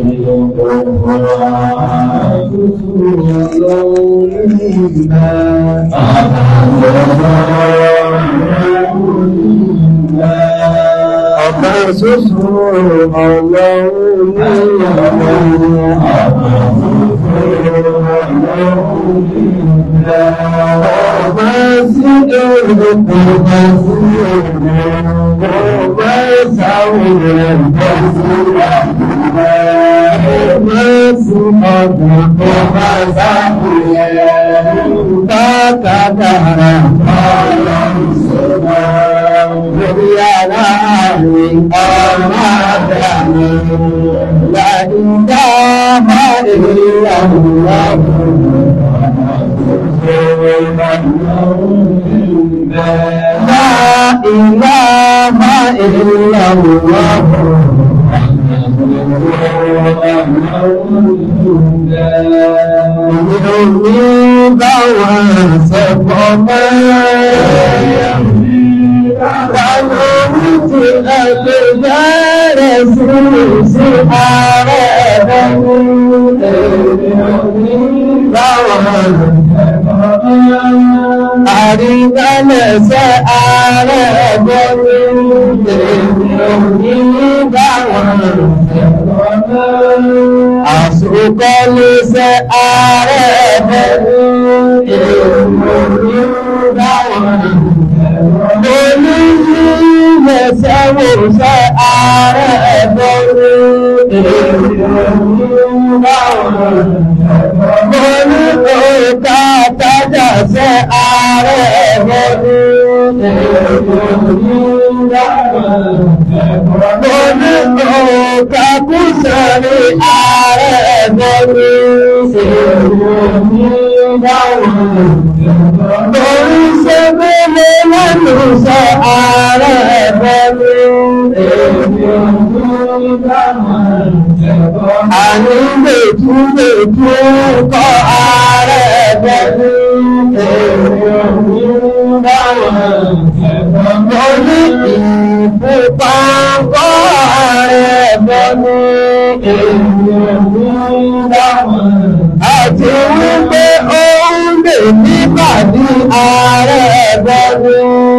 Ọba ṣoṣo ọlọ́run ní Ọba sí èrò ọba sí èrò ọba ìsáwò rẹ̀ bọ́ sí ọba sí ọdún ọba sáwò rẹ̀ bákàkàrà ọlọ́run sọ́dọ̀ lórí ara rẹ̀ ọmọ àdáni láìdá máa èrè àwọn لا إله إلا الله Ìròyìn bá wà sẹ́pọ̀ mọ́. Àwọn orúkú ẹgbẹ́ bẹ̀rẹ̀ sí sí ààrẹ ẹ̀bẹ̀ ní ìròyìn bá wà Àrígbálẹ̀ṣẹ́ ààrẹ ẹ̀bẹ̀ ní ìròyìn bá wà Àṣùkọ́lẹ́ṣẹ́ ààrẹ ẹ̀bẹ̀ ní ìròyìn bá wà Olúyílẹ̀ṣẹ́wòṣẹ́ ààrẹ ẹ̀bẹ̀ ní ìròyìn bá wà Mo ní òkà tájà ṣẹ́ ààrẹ ẹ̀bẹ̀ ní ìròyìn bá wà Mo ní òkà kúsẹ̀rí ààrẹ ẹ̀bẹ̀ ní ìròyìn bá wà Mo ní ṣe mẹ́lẹ̀ lẹ́nu ṣe ààrẹ ẹ̀bẹ̀ ní ìròyìn bá wà Àní lèjú lèjú kọ́ ààrẹ ẹ̀bẹ̀ ní ìròyìn bá wà Mo ní ìfúnpá kọ́ ààrẹ ẹ̀bẹ̀ ní ìròyìn bá wà Àti wípé ó ń lè nígbàdí ààrẹ ẹ̀bẹ̀ ní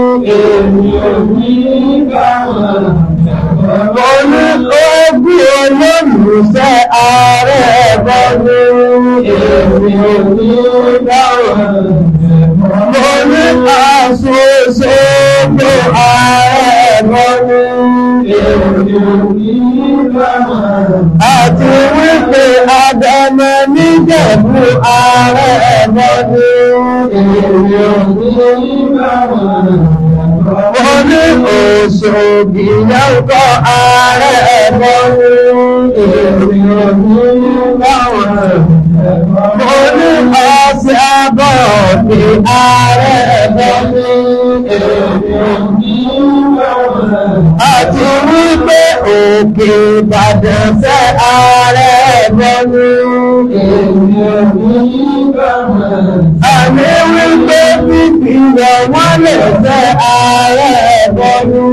ìròyìn bá wà Mo ní ogún olólùfẹ́ ààrẹ ẹ̀bẹ̀ ní ìròyìn bá wà Mo ní àṣoṣo pé ààrẹ ẹ̀bẹ̀ ní ìròyìn bá wà Àti wípé Adẹ́mẹ́ níjẹ̀bú ààrẹ ẹ̀bẹ̀ ní ìròyìn bá wà Mo ní Òṣòdì yẹ́kọ́ ààrẹ ẹ̀bẹ̀ ní ìròyìn bá wà Mo ní ọ̀sẹ̀ àbọ̀ ní ààrẹ ẹ̀bẹ̀ ní ìròyìn bá wà Àti wípé òkè Ìbàdàn fẹ́ ààrẹ ẹ̀bẹ̀ ní ìròyìn bá wà Àmì wípé pípìlẹ̀ wọ́n lè fẹ́ ààrẹ ẹ̀bẹ̀ ní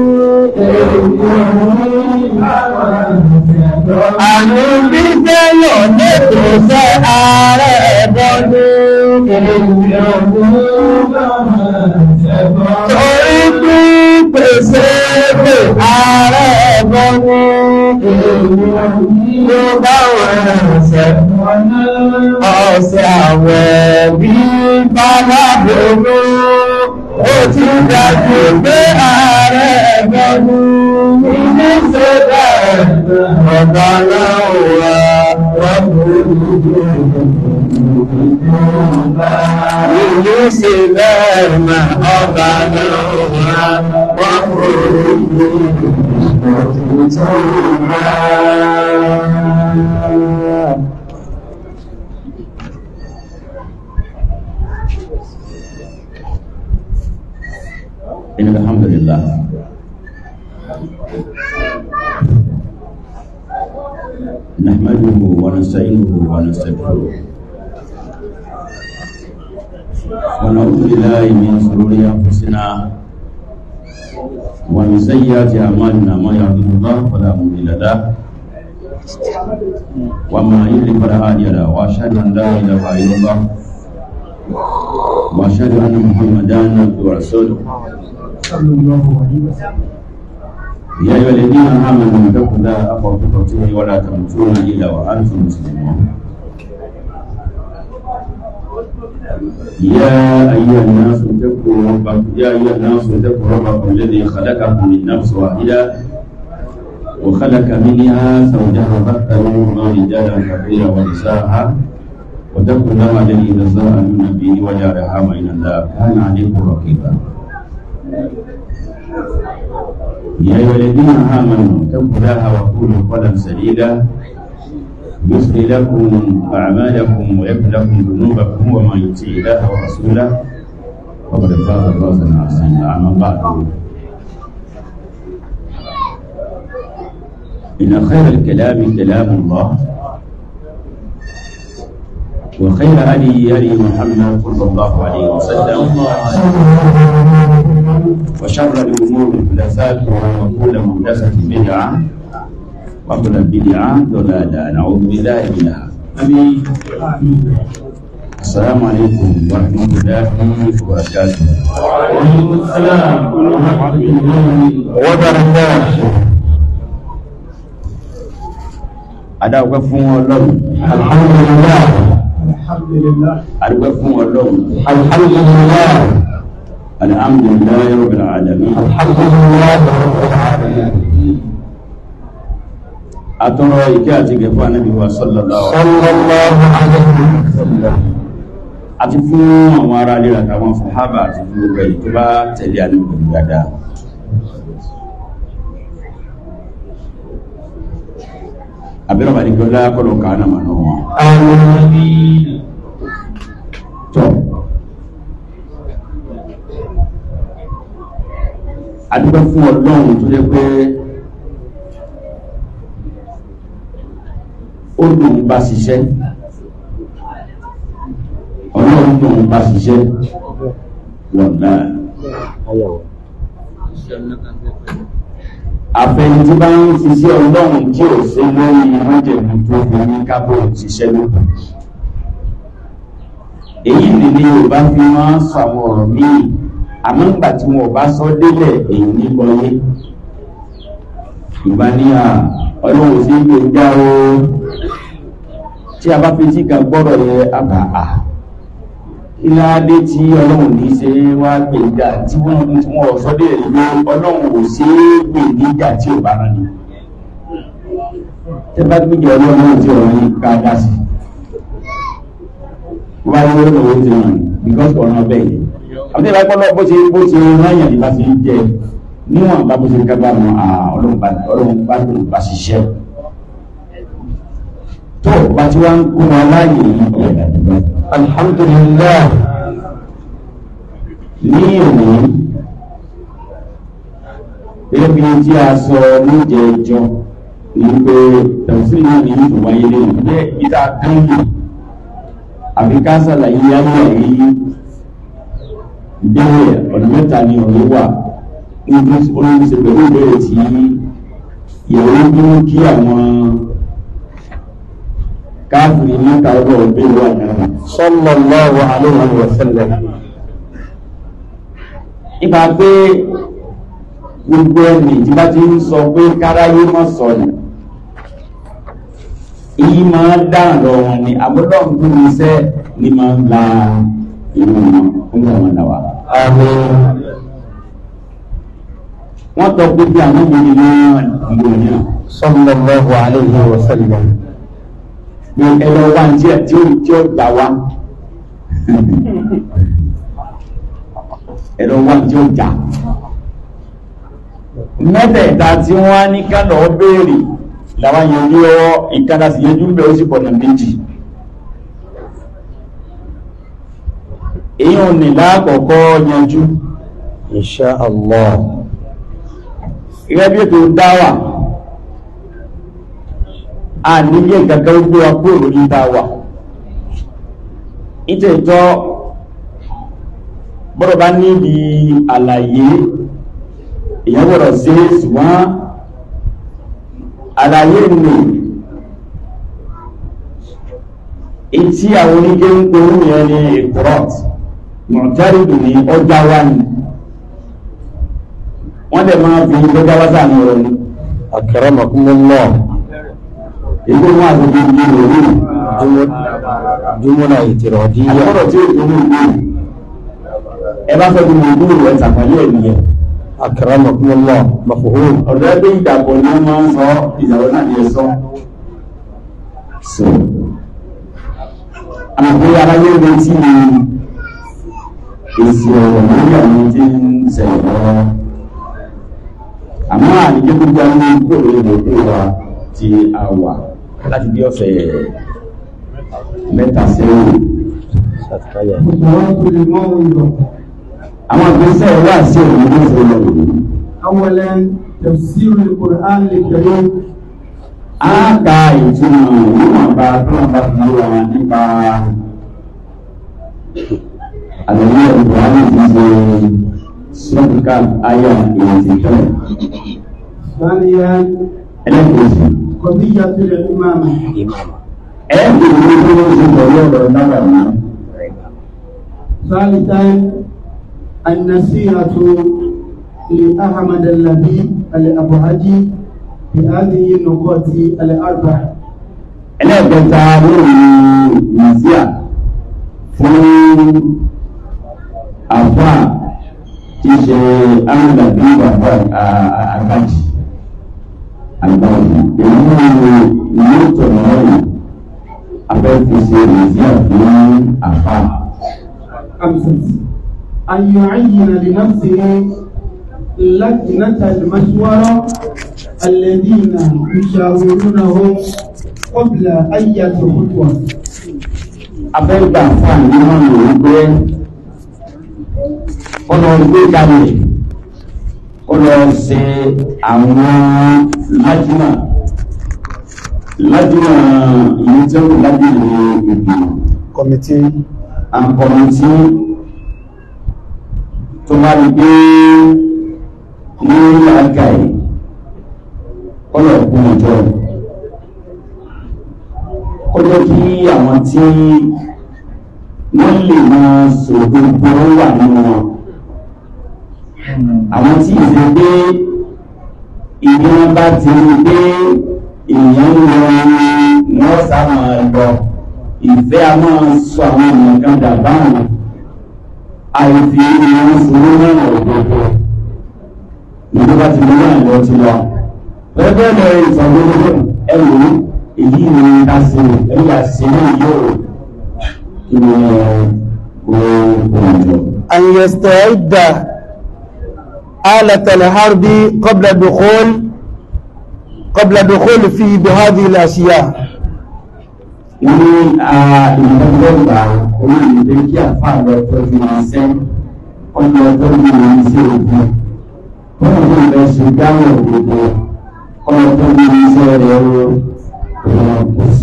ìròyìn bá wà Àmì bí tẹ́lọ̀ lẹ́tọ̀ fẹ́ ààrẹ ẹ̀bẹ̀ ní ìròyìn bá wà Torí pípèsè pé ààrẹ ẹ̀bẹ̀ ní ìròyìn bá wà ẹ̀sẹ̀ ọ̀sẹ̀ àwẹ̀ bí bàbá bòrò ó ti dájú pé ààrẹ ẹ̀gbọ́nú ilé sódà ọ̀gá láwọ̀ Ìlú sí lẹ́ẹ̀mà ọba náà wọ́n kúrò إن الحمد لله نحمده ونستعينه ونستغفره ونعوذ بالله من شرور أنفسنا ومن سيئات أعمالنا ما يهده الله فلا مضل له وما يضلل فلا هادي له واشهد ان لا اله الا الله واشهد ان محمدا عبده ورسوله صلى الله عليه وسلم يا ايها الذين امنوا اتقوا الله حق تقاته ولا تموتن الا وانتم مسلمون يا ايها الناس اتقوا ربكم يا ايها الناس اتقوا ربكم الذي خلقكم من نفس واحده وخلق منها زوجها بث منهما رجالا كثيرا ونساء واتقوا الله الذي تساءلون به والارحام ان الله كان عليكم رقيبا يا ايها الذين امنوا اتقوا الله وقولوا قولا سديدا يصلي لكم اعمالكم ويغفر لكم ذنوبكم ومن يطع الله ورسوله فقد فاز فوزا عظيما اما بعد إن خير الكلام كلام الله وخير هدي هدي محمد صلى الله عليه وسلم وشر الأمور محدثاتها وكل محدثة بدعة وكل بدعة ضلالة نعوذ بالله منها أمين السلام عليكم ورحمة الله وبركاته وعليكم السلام ورحمة الله وبركاته adáwọ̀pẹ́ fún ọlọ́run الحمد لله الحمد لله adúpẹ́ fún ọlọ́run الحمد لله alhamdulillahi rabbil alamin الحمد لله رب العالمين atọ́rọ ìkẹ́ àti gẹ̀fọ́ anábì wa sallallahu صلى الله عليه وسلم àti fún àwọn ará ilé àtàwọn sàhábà àti fún gbogbo èyí tó bá tẹ̀lé àníkò dáadáa abẹ́rẹ́ bàdí kí ó lá kọ́lọ̀ kàánà mà náà wọn آمين tọ́ adúgbẹ́ fún ọlọ́run tó yẹ pé ó dùn bá ṣiṣẹ́ ọlọ́run dùn bá ṣiṣẹ́ wọ̀n náà àfẹni tí bá ń ṣiṣẹ́ ọlọ́run tí ò sí lórí májẹ̀mú tó fi ní kábò ṣiṣẹ́ lókun èyí ni ni yorùbá fi máa ń sọ àwọn ọ̀rọ̀ míì àmọ́ nígbà tí wọn ò bá sọ délẹ̀ èyí ní bọyé yorùbá ní à ọlọ́run sí gbé dá o tí a bá fi tí kan gbọ́rọ̀ yẹ àbá à ilá dé tí ọlọ́run ní ṣe wá gbé dá tí wọ́n tí wọ́n ò sọ délẹ̀ ló ọlọ́run ò ṣe é gbé níjà tí ò bá rán ni tẹ́ bá gbé jọ ọlọ́run tí ọ̀rọ̀ yìí ká dá sí i wá ní owó ti ràn because ọ̀nà bẹ́ẹ̀ yìí àti ìbá gbọ́dọ̀ bó ṣe bó ṣe ráyàn ní bá ṣe ń jẹ níwọ̀n bá bó ṣe ká bá wọn ọlọ́run bá ọlọ́run bá tó bá ṣiṣẹ́ tó bá tí wọ́n ń kó wọn láàyè yìí ọ̀rẹ́ àdúgbò الحمد لله ní òní ebi tí a sọ níjẹ ìjọ ní pé tẹ̀sí náà ní ìtòwáyé lẹ́nu jẹ́ ìta kánjú àbí ká sàlàyé yáwó àyè ìbéèrè ọ̀nà mẹ́ta ni ọ̀rẹ́ wà níbi olóńgbèsè pẹ̀lú ìbéèrè tí ìyàwó bí mú kí àwọn káàkiri mẹ́ta ọgbọ̀ ìbéèrè wà náà صلى الله عليه وسلم nípa pé gbogbo ẹni tí bá ti ń sọ pé káráyé mọ́ sọnù èyí máa ń dáhùn lọ wọn ni àbúrò ń tún iṣẹ́ ní máa ń la ìlú wọn fún àwọn àdáwà. آمين wọ́n tọ́ pé bí àwọn obìnrin náà ìlú náà صلى الله عليه وسلم pé ẹlọ wá ní tí ó tí ó gbà wá ẹlọ wá ní tí ó jà mẹ́tẹ̀ẹ̀ta tí wọ́n á ní kánà béèrè làwọn yẹn ní ọwọ́ ìkádà sí yẹjú ń bẹ̀ ó sì pọ̀nà méjì èyí ò ní láàkọ̀ọ́kọ́ yanjú إن شاء الله gẹ́gẹ́ bí ètò dáwà a nílé gàgà ó gbé wa kúrò lórí dáwà ìtẹ̀tọ́ bọ́rọ̀ bá níbi àlàyé èyàn gbọ́dọ̀ sí ṣùgbọ́n àlàyé nì etí àwọn onígbé ń gbóró yẹn ní ìkúrọ̀t mọ̀tẹ́rìdù ní ọjà wá ní wọ́n dẹ̀ máa fi gbẹ́gbẹ́ wá sáà ní ọ̀rọ̀ ní akramakumullah èyí wọn àti gbogbo ìlú òní jumuna itiradiyya àkọ́rọ̀ tí ó tó ní ìlú ẹ bá fẹ́ gbogbo ìlú rẹ̀ tàpálẹ̀ ẹ̀ nìyẹn akramakumullah mafhum ọ̀dọ́ ẹgbẹ́ ìdàpọ̀ ni wọ́n máa ń sọ ìyàwó náà ní ẹ̀sọ́ so àmọ́ aráyé rẹ̀ tí ni èsì ọ̀rọ̀ lórí àwọn tí ń ṣẹlẹ̀ lọ́wọ́ àmọ́ àníjẹ́ gbogbo àwọn ìgbòho ìgbòho wa ti a wà láti bí ọ̀sẹ̀ mẹ́ta sẹ́yìn satkaya àwọn ìgbésẹ̀ wà sí òun ní ìṣẹ̀lẹ̀ òun أولا تفسير القرآن الكريم a ka ìtumọ̀ níwọ̀n bá tọ́lá bá fi wà nípa àlẹ́yìn ìbùhárí ti ṣe sọ́dúnkà ayà ìrètí tẹ́lẹ̀ ثانيا ẹlẹ́kẹ̀ẹ́sì قضية الإمامة imama ẹ̀ẹ́dì ìwé tó ń ṣe pẹ̀lú ọ̀rọ̀ náà náà ثالثا النصيحة لأحمد اللبيب الأبهجي في هذه النقاط الأربع ẹlẹ́ẹ̀kẹta lórí nàìjíríà fún àfà tí ṣe amúdàbí bàbá àgbàjì àgbàjì èyí ni yóò tọ̀nà ọ̀nà afẹ́fẹ́sẹ̀ nàìjíríà fún àfà خمسة أن يعين لنفسه لجنة المشورة الذين يشاورونهم قبل أي خطوة afẹ́gbà fà nínú ọ̀nà wípé ọ̀nà gbé kalẹ̀ ó lọ ṣe àwọn lájúmà lájúmà ìlú tí ó kù lájúmà ìgbìmọ̀ committee àkọ̀mọ̀ tí tó bá rí pé ní àga ẹ̀ ọ̀nà ìkún ọjọ́ ó jẹ́ kí àwọn tí wọ́n lè máa sògbogbo wà nínú wọn àwọn tí ìṣe pé ìdí wọn bá ti rí pé èèyàn ń lọ wọ́n sá máa lọ ìfẹ́ a máa sọ àwọn ènìyàn kan dàbáwọn àìfi ìwọ̀n sọ̀rọ̀ náà òdòdó ìjọba ti mú náà lọ ti lọ pẹ́pẹ́ lọ ìsọ̀gbọ́n ẹ̀rù èyí ni ká ṣe ẹ̀yà ṣe náà yóò kí ni kó òjò. أن يستعد آلة الحرب قبل الدخول قبل الدخول فيه بهذه الأشياء wọ́n ní ìdánilẹ́gbà orílẹ̀-èdè kí àfáà lọ tọ́jú iṣẹ́ ọjọ́ tọ́jú iṣẹ́ ògùn wọ́n ní ìbẹ̀ ṣe dáhùn òdodo ọjọ́ tọ́jú iṣẹ́ rẹ̀ ó kò sí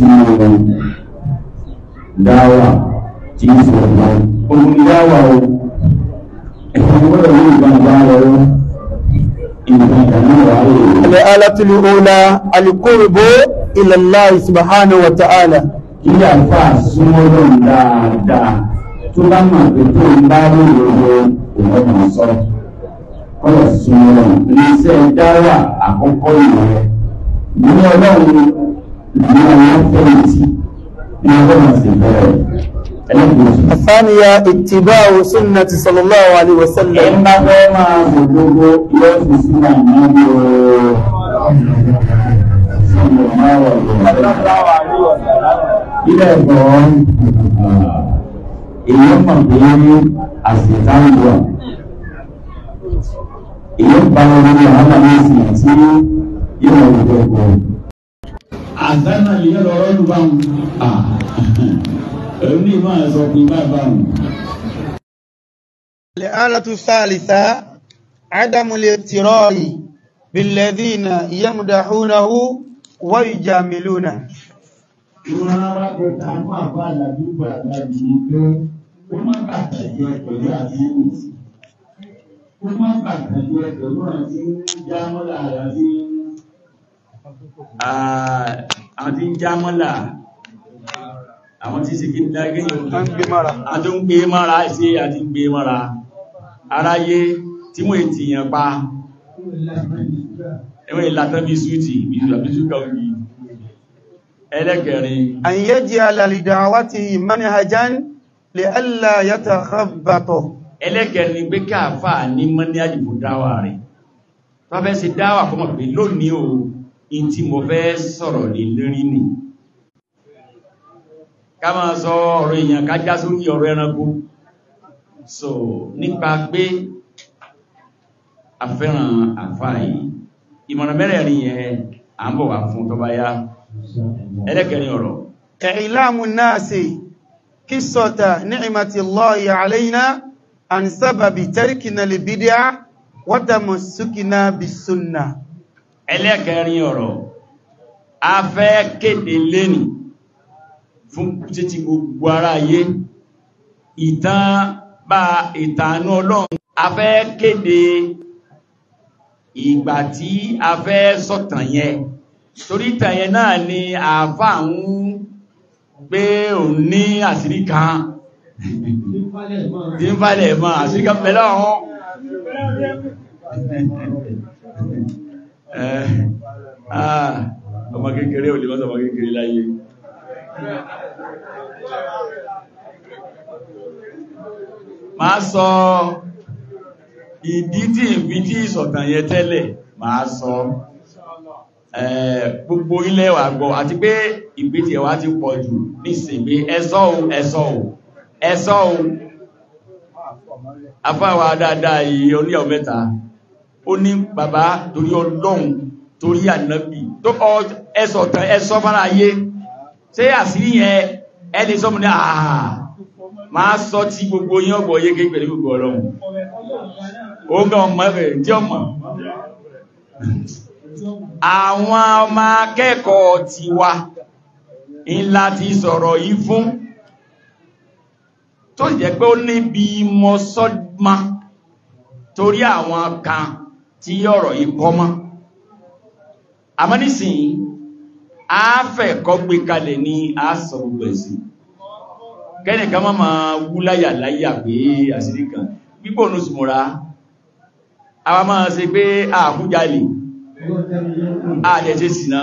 dáwà tí ń sọ ọ̀gá ogun ní dáwà o ẹ̀fọn gbọ́dọ̀ ní ìgbàgbà rẹ̀ ó ìgbàgbà náà wà lè الآلة الأولى القرب إلى الله سبحانه وتعالى kí àfà súnmọ́ lọ́n dáadáa tó bá mọ̀ pé tó ń bá lóòrò òun ọmọ sọ kọ́lọ̀ súnmọ́ lọ́n iléeṣẹ́ dáwà àkọ́kọ́ ìwẹ̀ ní ọlọ́run ní àwọn fẹ́yìntì ní ọlọ́run sì bẹ̀rẹ̀ ẹlẹ́gbẹ̀ẹ́sì. الثانية اتباع سنة صلى الله عليه ẹ ń وسلم bá fẹ́ máa gbogbo yóò fi sílẹ̀ níbi ooo. Ilé ẹ̀kọ́ èyí mọ̀ pé àṣìtáwọ̀ èyí pa orí àwọn àmì tí yóò wọ́n gbogbo. Àṣánà lè yẹ́ lọ́rọ́ lù bá wọn. Ẹ̀rù ní ìmọ̀ ẹ̀sọ́ pé bá bá wọn. الآلة الثالثة عدم الاغترار بالذين يمدحونه ويجاملونه Ìwọ̀n arákùnrin àwọn àbá àlàdúgbò àgbàjì ni pé ó má bàtàjẹ́ pẹ̀lú àdúgbò. Ó má bàtàjẹ́ pẹ̀lú àti jámọ́là àti àti jámọ́là àwọn tí sì kí ní dágé wọ́n ń gbé mọ́ra àti ń gbé mọ́ra sí àti ń gbé mọ́ra aráyé tí wọ́n ti yàn pa ẹwọ́n ìlàtọ́ bí sútì bí sútì ògì ẹlẹ́kẹrin an yaj'ala li da'watihi manhajan li'alla yatakhabbata ẹlẹ́kẹrin ni pé káàfà ní mọ́ní àdìbò dáwà rẹ̀ tó fẹ́ sí dáwà kọ́mọ̀ pé lónìí o in tí mo fẹ́ sọ̀rọ̀ lè lérí nì ká máa sọ ọ̀rọ̀ èèyàn ká já sórí ọ̀rọ̀ ẹranko so nípa pé afẹ́ràn àfà yìí ìmọ̀ràn mẹ́rẹ̀ẹ̀rin yẹn à ń bọ̀ wá fún tó bá yá ẹlẹ́kẹrin ọ̀rọ̀ i'lamu an-nasi qissata ni'mati Allahi 'alayna an sababi tarkina al-bid'a wa tamassukina bis-sunnah ẹlẹ́kẹrin ọ̀rọ̀ a fẹ́ kéde lẹ́nì fún títí gbogbo ara ayé ìtàn bá ìtànú ọlọ́run a fẹ́ kéde ìgbà tí a fẹ́ sọ̀tàn yẹn torí ìtàn yẹn náà ni àáfà ń pé òun ní àṣírí kan tí ń falẹ̀ mọ́ àṣírí kan pẹ̀lú ọ̀hún ọmọ kékeré ò lè mọ́sọ̀ ọmọ kékeré láyé máa sọ ìdí tí ìbí tí ìsọ̀tàn yẹ tẹ́lẹ̀ máa sọ gbogbo ilẹ̀ wà gbọ́ àti pé ìgbé tí ẹwà ti pọ̀ jù ní ìsìnkú ẹ̀sọ́ o ẹ̀sọ́ o ẹ̀sọ́ o afáwà dáadáa yìí oníyàwó mẹ́ta ó ní bàbá torí ọlọ́run torí ànábì tó ọ ẹsọ̀ tán ẹsọ́ fara ayé ṣé àṣírí yẹn ẹni sọ́mù ní àà máa sọ tí gbogbo yín ọgbọ̀ yé kéèkéé gbogbo ọlọ́run ó gan ọmọ rẹ̀ tí ọmọ àwọn ọmọ akẹ́kọ̀ọ́ ti wa ńlá ti sọ̀rọ̀ yìí fún tó jẹ́ pé ó níbi mọ́sọ́dmá torí àwọn kan tí ọ̀rọ̀ yìí kọ́ mọ́ àmọ́ nísìnyí a fẹ́ kọ́ gbé kalẹ̀ ní àásọ gbogbo ẹ̀sìn kẹ́nìkan máa ma wú láyà láyà pé àṣírí kan gbígbò ní ṣùmọ́ra a máa ṣe pé àkújalè àdẹ̀ṣe sínà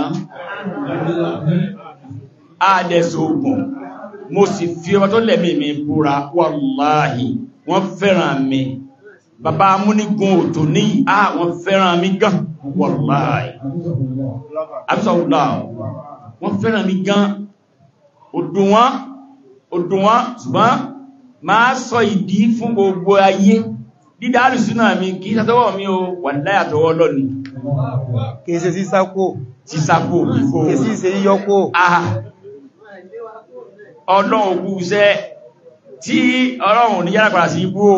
àdẹ̀ṣe ogun mo sì fi ọmọ tó lẹ̀mí mi búra wàláhì wọ́n fẹ́ràn mi bàbá amúnigun òtò ní àwọn fẹ́ràn mi gan wàláhì àbísọ̀wùlá wọ́n fẹ́ràn mi gan òdùn wọn òdùn wọn ṣùgbọ́n máa sọ ìdí fún gbogbo ayé dídá àrùsúnà mi kì í sàtọwọ́ mi o wà láyàtọwọ́ lọ́ni kìí ṣe sísákò tí sápò ìfò kìí sí ṣe yíyọ́kò ọlọ́run òkú iṣẹ́ tí ọlọ́run ní yára padà sí ibú o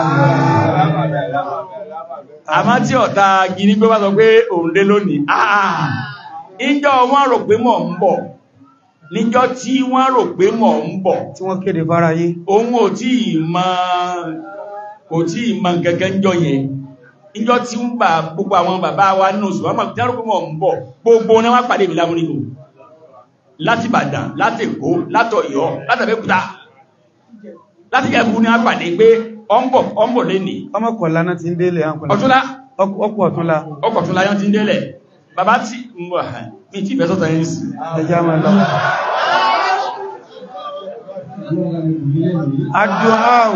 àmá tí ọ̀ta gini pé wá sọ pé òun dé lónìí àà ìjọ wọ́n rò pé mọ̀ ń bọ̀ níjọ́ tí wọ́n rò pé mọ̀ ń bọ̀ tí wọ́n kéde fáráyé òun ò tí ìmọ̀ kò tí ìmọ̀ gẹ́gẹ́ ń jọ yẹn níjọ́ tí ń bà gbogbo àwọn bàbá wa nínú oṣù wọ́n mọ̀ tí wọ́n rò pé mọ̀ ń bọ̀ gbogbo ní wọ́n pàdé mi lámúnigbò láti Ìbàdàn láti Èkó láti Ọ̀yọ́ láti Abẹ́òkúta láti ẹ̀kú ní àpàdé pé ọmọ ọmọ lè ní ọmọkọ̀lá náà ti ń délé ọ̀túnlá ọkọ̀ ọ̀túnlá ọkọ̀ tún láyán ti ń délẹ̀ bàbá tí mi ti fẹ́ sọ́tọ̀ yìí sí ẹjá máa lọ adùnáàrù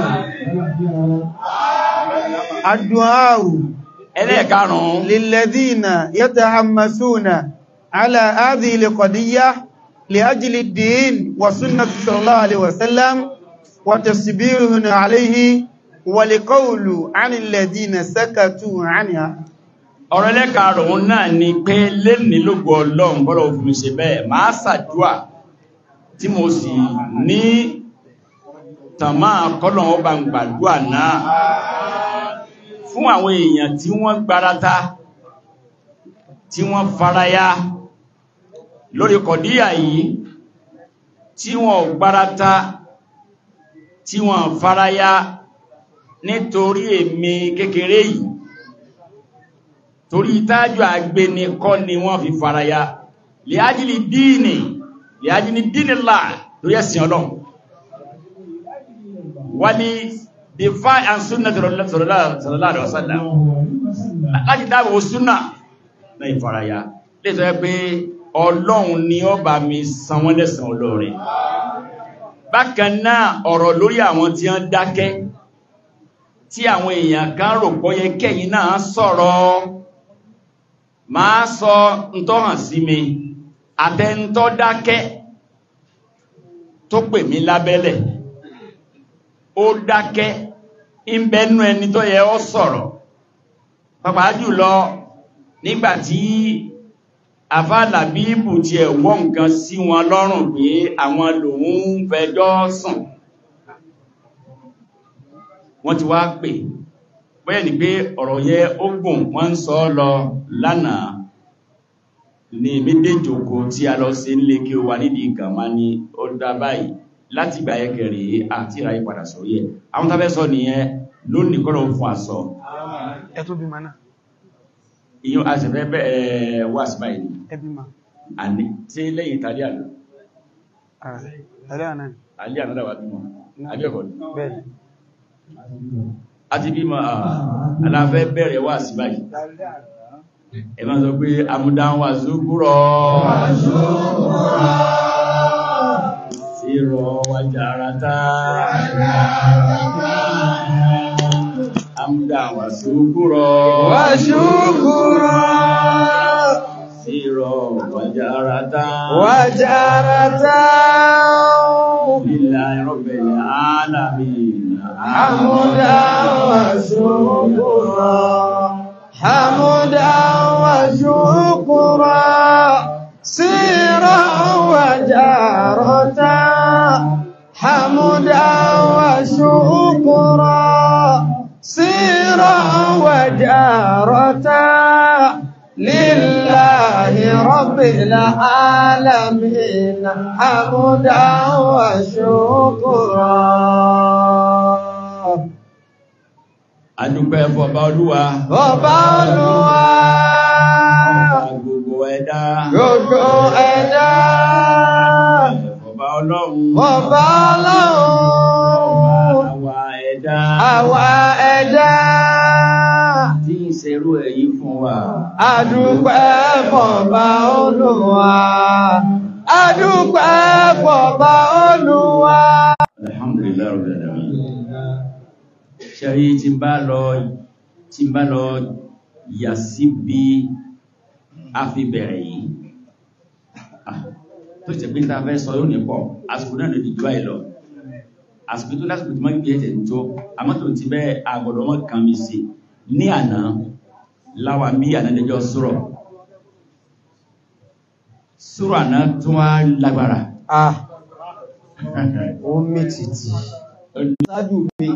adùnáàrù ẹlẹ́ẹ̀karùn-ún lilladhina yatahammasuna ala hadhihi alqadiyya li ajli ad-din wa sunnati sallallahu alaihi wasallam wa tasbirun alayhi wa liqawlu 'anil ladhina sakatu 'anha ọ̀rọ̀ ẹlẹ́ẹ̀karùn-ún náà ni pé lẹ́nìí lógo ọlọ́run bọ́lọ̀ òfin ṣe bẹ́ẹ̀ máa ṣàdúà tí mo sì ní tàmá kọ́lọ̀ ọba ń gbàdúà náà fún àwọn èèyàn tí wọ́n gbarata tí wọ́n faraya lórí kọ̀díyà yìí tí wọ́n gbarata tí wọ́n faraya nítorí èmi kékeré yìí torí ìtájú àgbéni kọ́ ni wọ́n fi faraya lè ájílì díìnì lè ájílì díìnì láà lórí ẹ̀sìn ọlọ́run wà ní defy and sunna sallallahu alaihi wasallam láti dáàbò súnà náà ìfaraya lè sọ pé ọlọ́run ni ó bá mi san wọ́n lẹ́san olóore bákan náà ọ̀rọ̀ lórí àwọn tí wọ́n dákẹ́ tí àwọn èèyàn kan rò pọ́yẹ kẹ́yìn náà sọ̀rọ̀ máa sọ ntọ́hàn sí mi àtẹntọ́ dákẹ́ tó pè mí lábẹ́lẹ̀ ó dákẹ́ ìbẹ̀nú ẹni tó yẹ ó sọ̀rọ̀ pàpàá jùlọ nígbàtí àfáàlà bíbù ti ẹ̀wọ́ nǹkan sí wọn lọ́rùn pé àwọn lòun fẹjọ́ sùn wọ́n ti wá pè bóyẹ̀ ni pé ọ̀rọ̀ yẹ ó gùn wọ́n ń sọ lọ lánàá ní méjèjòkó tí a lọ sí nílé kí ó wà nídìí gàmá ní ó dá báyìí láti ìgbà ẹkẹrẹ àti ìráyí padà sórí ẹ̀ àwọn tàbẹ́ sọ nìyẹn lónìí kọ́lọ̀ fún àsọ ẹ̀tún bí ma náà ìyún àṣẹfẹ́ bẹ́ẹ̀ wà sí báyìí ẹbí ma àní tí lẹ́yìn tàbí àlọ́ ẹ̀rẹ́ àná alẹ́ àná dàwà bímọ abẹ́ẹ̀kọ́ ni bẹ́ẹ̀ àti bímọ aláfẹ́ bẹ̀rẹ̀ wà sí báyìí ẹ máa sọ pé amúdáwà zúkúrọ̀ sírọ̀ wàjàrátá amúdáwà zúkúrọ̀ wàṣúkúrọ̀ sírọ̀ wàjàrátá wàjàrátá lílá rabbil alamin حمدا وشكرا حمدا وشكرا سيرا وجارة حمدا وشكرا سيرا وجارة لله رب العالمين حمدا وشكرا adúpẹ́ fọba olúwa Ọba Olúwa gbogbo ẹ̀dá gbogbo ẹ̀dá fọba ọlọ́run Ọba Ọlọ́run àwa ẹ̀dá àwa ẹ̀dá tí ń ṣerú èyí fún wa adúpẹ́ fọba Olúwa adúpẹ́ fọba Olúwa. alhamdulillah rabbil alamin ṣẹ́rí tí bá lọ tí bá lọ yà sí bí a fi bẹ̀rẹ̀ yìí Ah, tó ṣe pé ta fẹ́ sọ yóò ní pọ̀ àsìkò náà lè dìjú àìlọ àsìkò tó lásìkò tí wọ́n gbé ẹ̀tẹ̀ tó àmọ́ tó ti bẹ́ àgbọ̀dọ̀ wọn kàn mí sí ní àná láwa bí ànádẹjọ́ sọ̀rọ̀ sọ̀rọ̀ àná tó wá lágbára Ah, ó mì tìtì. Ṣáájú mi.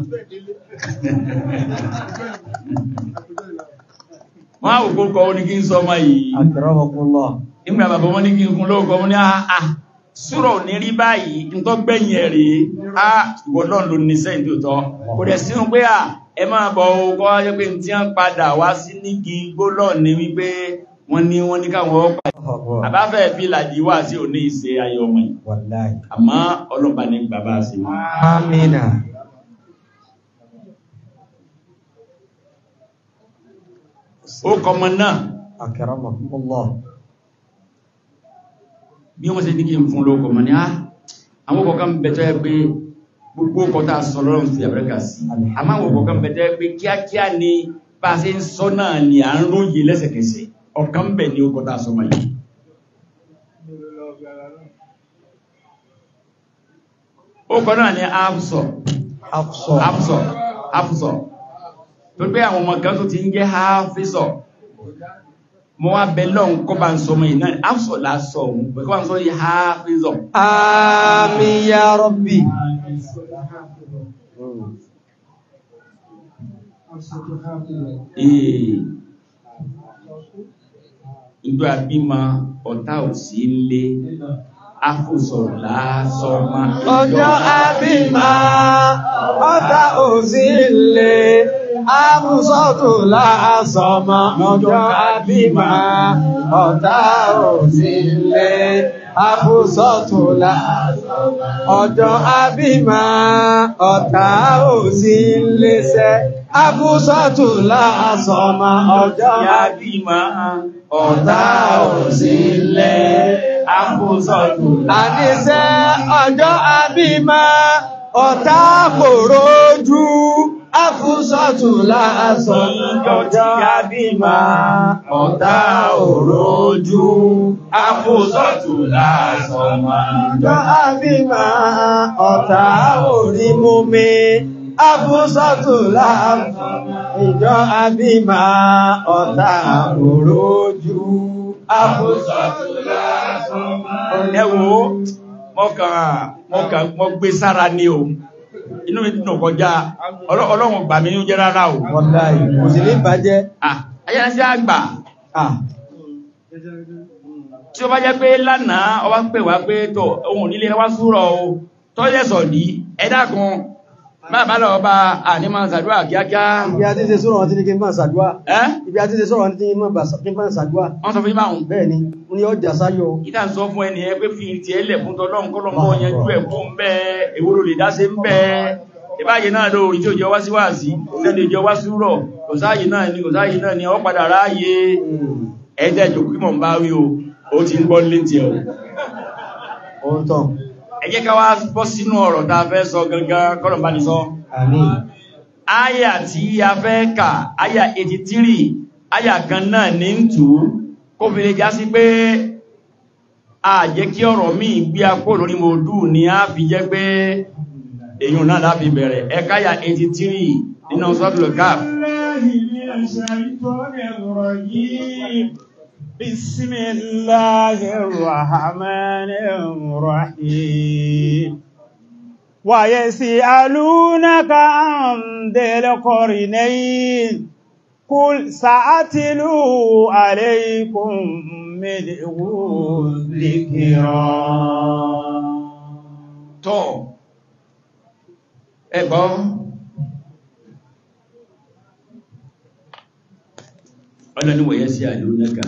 wọ́n á òkú kọ́ ní kí n sọ ọmọ yìí Akramakumullah. nígbà bàbá wọn ní kí n kún lóòkọ́ wọn ní àà súrọ̀ ní rí báyìí n tó gbẹ̀yìn ẹ̀ rí á ìwọ̀lọ́n ló ní sẹ́yìn tó tọ́ kò dẹ̀ sínú pé à ẹ máa bọ̀ ọkọ̀ ayé pé tí wọ́n padà wá sí nígi gbólọ̀ ní wípé wọ́n ní wọ́n ní káwọn ọ̀pá àbáfẹ́ fi làdí wá sí òní ìṣe ayé ọmọ yìí Wallahi. àmọ́ ọlọ́pàá ní bàbá sí wọn. Amina. ó kọmọ náà Akramakumullah. bí wọ́n ṣe ní kí n fún lóòkọ̀ mọ̀ ní àwọn kọ̀ọ̀kan bẹ̀tọ́ ẹ pé gbogbo kọta sọlọ́run fi àbẹ́rẹ́kà sí àmọ́ àwọn kọ̀ọ̀kan bẹ̀tọ́ ẹ pé kíákíá ni bá a ṣe ń sọ náà ni à ń róye lẹ́sẹ̀kẹsẹ̀ ọ̀kan bẹ̀ ni ó kọta sọmọ yìí ó kọ náà ni afsọ Hafsa. afsọ afsọ tó pé àwọn ọmọ kan tó ti ń jẹ́ hafisọ mo wá bẹ lọ́hùn kọ́ bá ń sọmọ yìí náà afsọ la sọ òun pé kọ́ bá ń sọ yìí hafisọ Àmín ya Rabbi. Ee, ìjọ àbímọ ọ̀tá ò sí lé afúsọ̀ lásọ́mọ́ Ọjọ́ àbímá, ọ̀tá òsì lè, Àbúsọ́tù láàsọmọ ọjọ́ àbímá, ọ̀tá ò sí lé. Àbúsọ́tù láàsọmọ ọjọ́ àbímá, ọ̀tá ò sí léṣẹ́. Àbúsọ́tù láàsọmọ ọjọ́ àbímá, ọ̀tá ò sí lé. Àbúsọ́tù Àníṣẹ́ ọjọ́ àbímá, ọ̀tá kò rójú. Àfúsọ́tù láàsọ ọjọ́ àbímá, ọ̀tá òrójú. Àfúsọ́tù láàsọ ọjọ́ àbímá, ọ̀tá orí mú mi. Àfúsọ́tù láàsọ ìjọ àbímá, ọ̀tá òrójú. Àfúsọ́tù láàsọ ẹ wò mọ́kàn mọ́kàn mọ́ gbé sára ní o inú mi dùn kọjá Ọlọ́- ọlọ́run gbà mí ní jẹ́ rárá o Wọ́láì, kò sí ní bàjẹ́. Ah, ayáṣẹ́ àgbà Ah, tí ó bá jẹ́ pé lánàá ọwá ń pè wá pé tọ̀ ohun nílé wá súrọ̀ o tọ́lẹ̀sọ̀ ní ẹ̀dàkùn bàbá lọ bá ànímọ̀ sàdúrà kíákíá ibi a ti ṣe sọ́rọ̀ wọn tí ní kí n máa ṣàdúwà. ẹ́ Ibi a ti ṣe sọ́rọ̀ wọn tí ní kí n máa ṣàdúwà. wọ́n sọ fún ìmáhùn Bẹ́ẹ̀ ni, ó ní ọjà sáyọ̀. ìdá sọ fún ẹni ẹ pé fi ti ẹlẹ̀ fún tọ́lọ́run kọ́lọ́mọ́ yanjú ẹ̀ fún bẹ́ ewúro lè dáṣe ń bẹ́ ìbáyé náà lórí tí ó jẹ wá sí wá sí lẹ́nu ìjọ wá súrọ̀ kò sáàyè náà ni kò sáàyè náà ni ọ padà ráyè ẹ̀ẹ́dẹ̀ ìjòkú mọ̀ ń bá wí o ó ti ń gbọ́ létí ẹ̀ o Ohun tán. ẹ jẹ́ ká wá bọ́ sínú ọ̀rọ̀ tá a fẹ́ sọ gangan kọ́lọ̀ bá ní sọ Àmín. áyà tí a fẹ́ kà áyà 83 áyà kan náà ní ń tù ú kó fi lè já sí pé a jẹ́ kí ọ̀rọ̀ míì gbé apó lórí mòdú ni a fi jẹ́ pé èyàn náà láfi bẹ̀rẹ̀ ẹkáyà 83 nínú sọ́tùlù káf بسم الله الرحمن الرحيم ويسألونك عن ذي القرنين قل سأتلو عليكم منه ذكرا tọ́ ẹgbọ́ ọlọ́ni wọ̀yẹ́ sí àlúnẹ́ka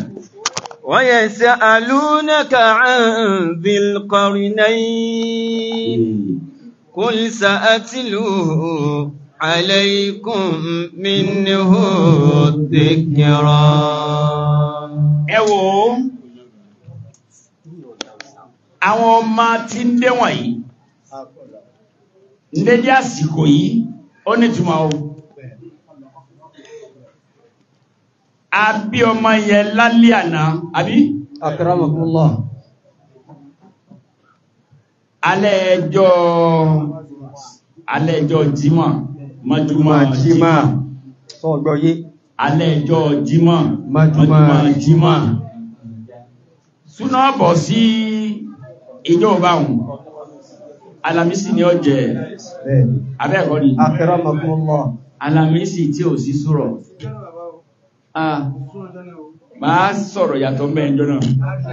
ويسألونك عن ذي القرنين قل سأتلو عليكم منه ذكرا ẹ wò ó àwọn ọmọ tí ń dé wọ̀nyí ń dédé àsìkò yìí ó nítumọ̀ o a bí ọmọ yẹn lálẹ́ àná àbí أكرمكم الله alẹ́ ẹjọ́ alẹ́ ẹjọ́ jímọ̀ mọ́júmọ́ jímọ̀ sọ́gbọ́ yé alẹ́ ẹjọ́ jímọ̀ Mọ́júmọ́ jímọ̀ súná bọ̀ sí ìjọ báhùn alamisi ni ó jẹ bẹ́ẹ̀ni abẹ́ẹ̀kọ́ ni أكرمكم الله alamisi tí ò sí súrọ̀ ah máa sọ̀rọ̀ yàtọ̀ mẹ́ẹ̀jọ́ náà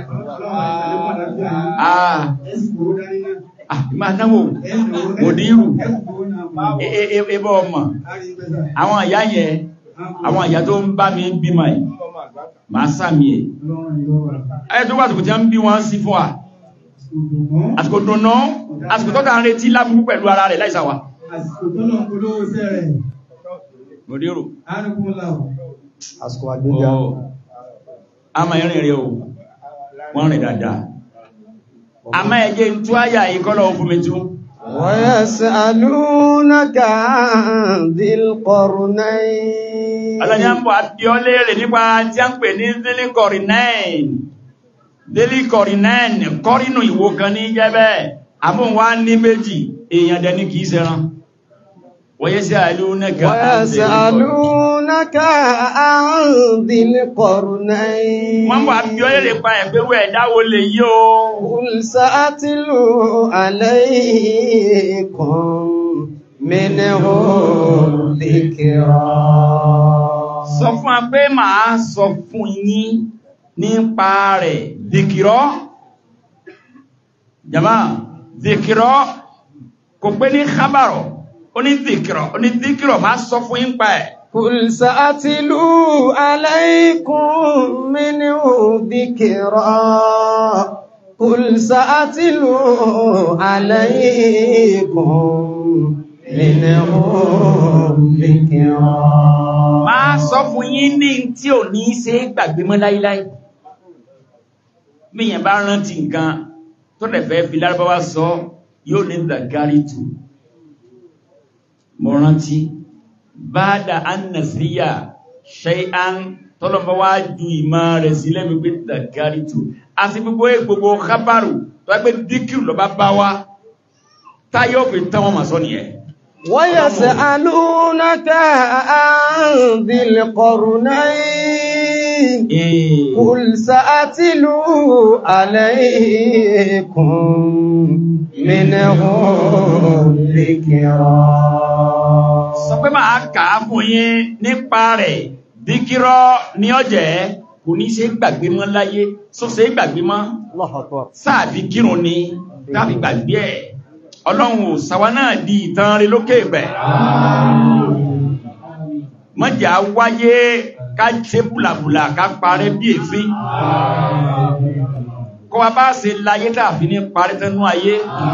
ah ah máa náwó òdírù ẹbọ́ ọmọ àwọn àyá yẹn àwọn àyá tó ń bá mi bímọ ẹ̀ máa sàmì ẹ̀ ayẹ́ tó wà tó kò tí a ń bí wọ́n sí fún wa àsìkò dùnà àsìkò tó kà ń retí lábúrú pẹ̀lú ara rẹ̀ láìsàwà òdírù àsìkò àgbéga a máa rìn rẹ̀ o wọ́n rìn dáadáa a máa ẹjẹ́ tú àyà ìkọ́lọ̀ fún mi tú ويسألونك عن ذي القرنين ọlọ́nyà ń bọ̀ àbí ọ léèrè nípa tí a ń pè ní délikọ̀rìnẹ́ẹ̀n délikọ̀rìnẹ́ẹ̀n kọ́rínù ìwò kan ní jẹ́bẹ́ àmúwá ní méjì èèyàn dẹni kìí sẹ́ran wọ́yẹ́ sí àìlúnẹ́kà ويسألونك عن ذي القرنين wọ́n bọ̀ àbí ọ léèrè pa ẹ̀gbẹ́wẹ́ ẹ̀dáwó lè yí o قل سأتلو عليكم منه ذكرا sọ fún a pé màá sọ fún yín nípa rẹ̀ dìkìrọ́ jama dìkìrọ́ kò pé ní kábàrọ̀ ó ní dìkìrọ̀ ó ní dìkìrọ̀ máa sọ fún yín pa ẹ̀ قل سأتلو عليكم منه ذكرا قل سأتلو عليكم منه ذكرا máa sọ fún yín ní tí ò ní ṣe é gbàgbé mọ́ láíláí míyàn bá rántí nǹkan tó dẹ̀ fẹ́ fi lárúbáwá sọ yóò ní dàgárí tù mo rántí báadà annasíyà ṣe án tọ́lọ́mọ́ wá ju ìmọ̀ rẹ̀ sí lẹ́mi pé dàgárí tù a sì gbogbo gbogbo kábàrù tó ẹgbẹ́ díkìrù lọ bá bá wá táyọ̀ fi tán wọn mà sọ nìyẹn ويسألونك عن ذي القرنين Eh, قل سأتلو عليكم منه ذكرا sọ pé máa kà á fún yín nípa rẹ̀ díkírọ́ ní ọjẹ́ kò ní ṣe gbàgbé mọ́ láyé só ṣe gbàgbé mọ́ الله أكبر sáàfi kírun ni káàfi gbàgbé ẹ̀ ọlọ́run ò sàwa náà di ìtàn rẹ̀ lókè bẹ̀ mọ́jà wáyé ká ṣe bùlàbùlà ká parẹ́ bí èéfín kọ́ wa bá ṣe láyé tààfi ní parẹ́ tẹ́nu ayé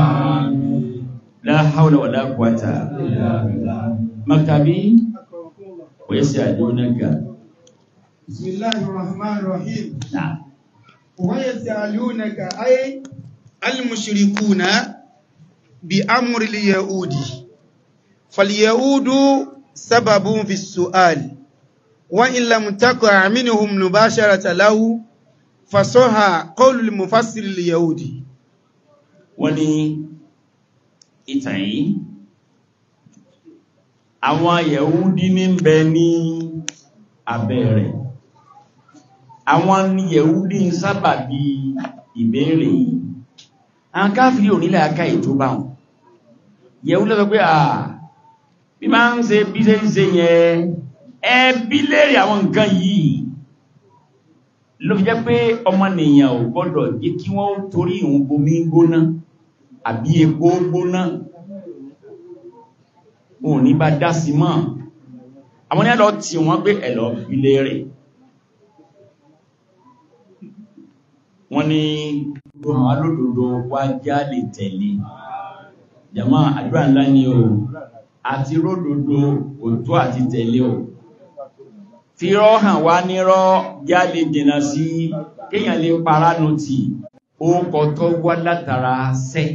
la hawla wala quwwata maktabi wa yas'alunaka بسم الله الرحمن الرحيم na'am ويسألونك أي المشركون بأمر اليهود فاليهود سبب في السؤال وإن لم تقع منهم مباشرة له فصح قول المفسر اليهودي wọ́n ní ìtàn yìí àwọn yẹ̀húdí ní ń bẹ ní abẹ́ rẹ̀ àwọn ni yẹ̀húdí ń sábà bí ìbéèrè yìí àwọn káfírí onílẹ̀ aká ètò bá wọn yẹ̀húdí lọ́sọ pé àà bí máa ń ṣe bí ṣe ń ṣe yẹn ẹbí léèrè àwọn nǹkan yìí ló fi jẹ́ pé ọmọnìyàn ò gbọ́dọ̀ jẹ́ kí wọ́n torí ìhun bomi gbóná àbí epo gbóná òun ní bá dá sí mọ́ àwọn ní àlọ́ tí wọ́n gbé ẹ̀lọ́ ilé rẹ̀ wọ́n ní àwọn alódòdó wá já lè tẹ̀lé jàmá àdúrà ńlá ni o àti ródòdó òtó àti tẹ̀lé o fi rọ́ hàn wá nírọ́ já lè dènà sí kéèyàn lè paránù tì orúkọ tó wá látara sẹ́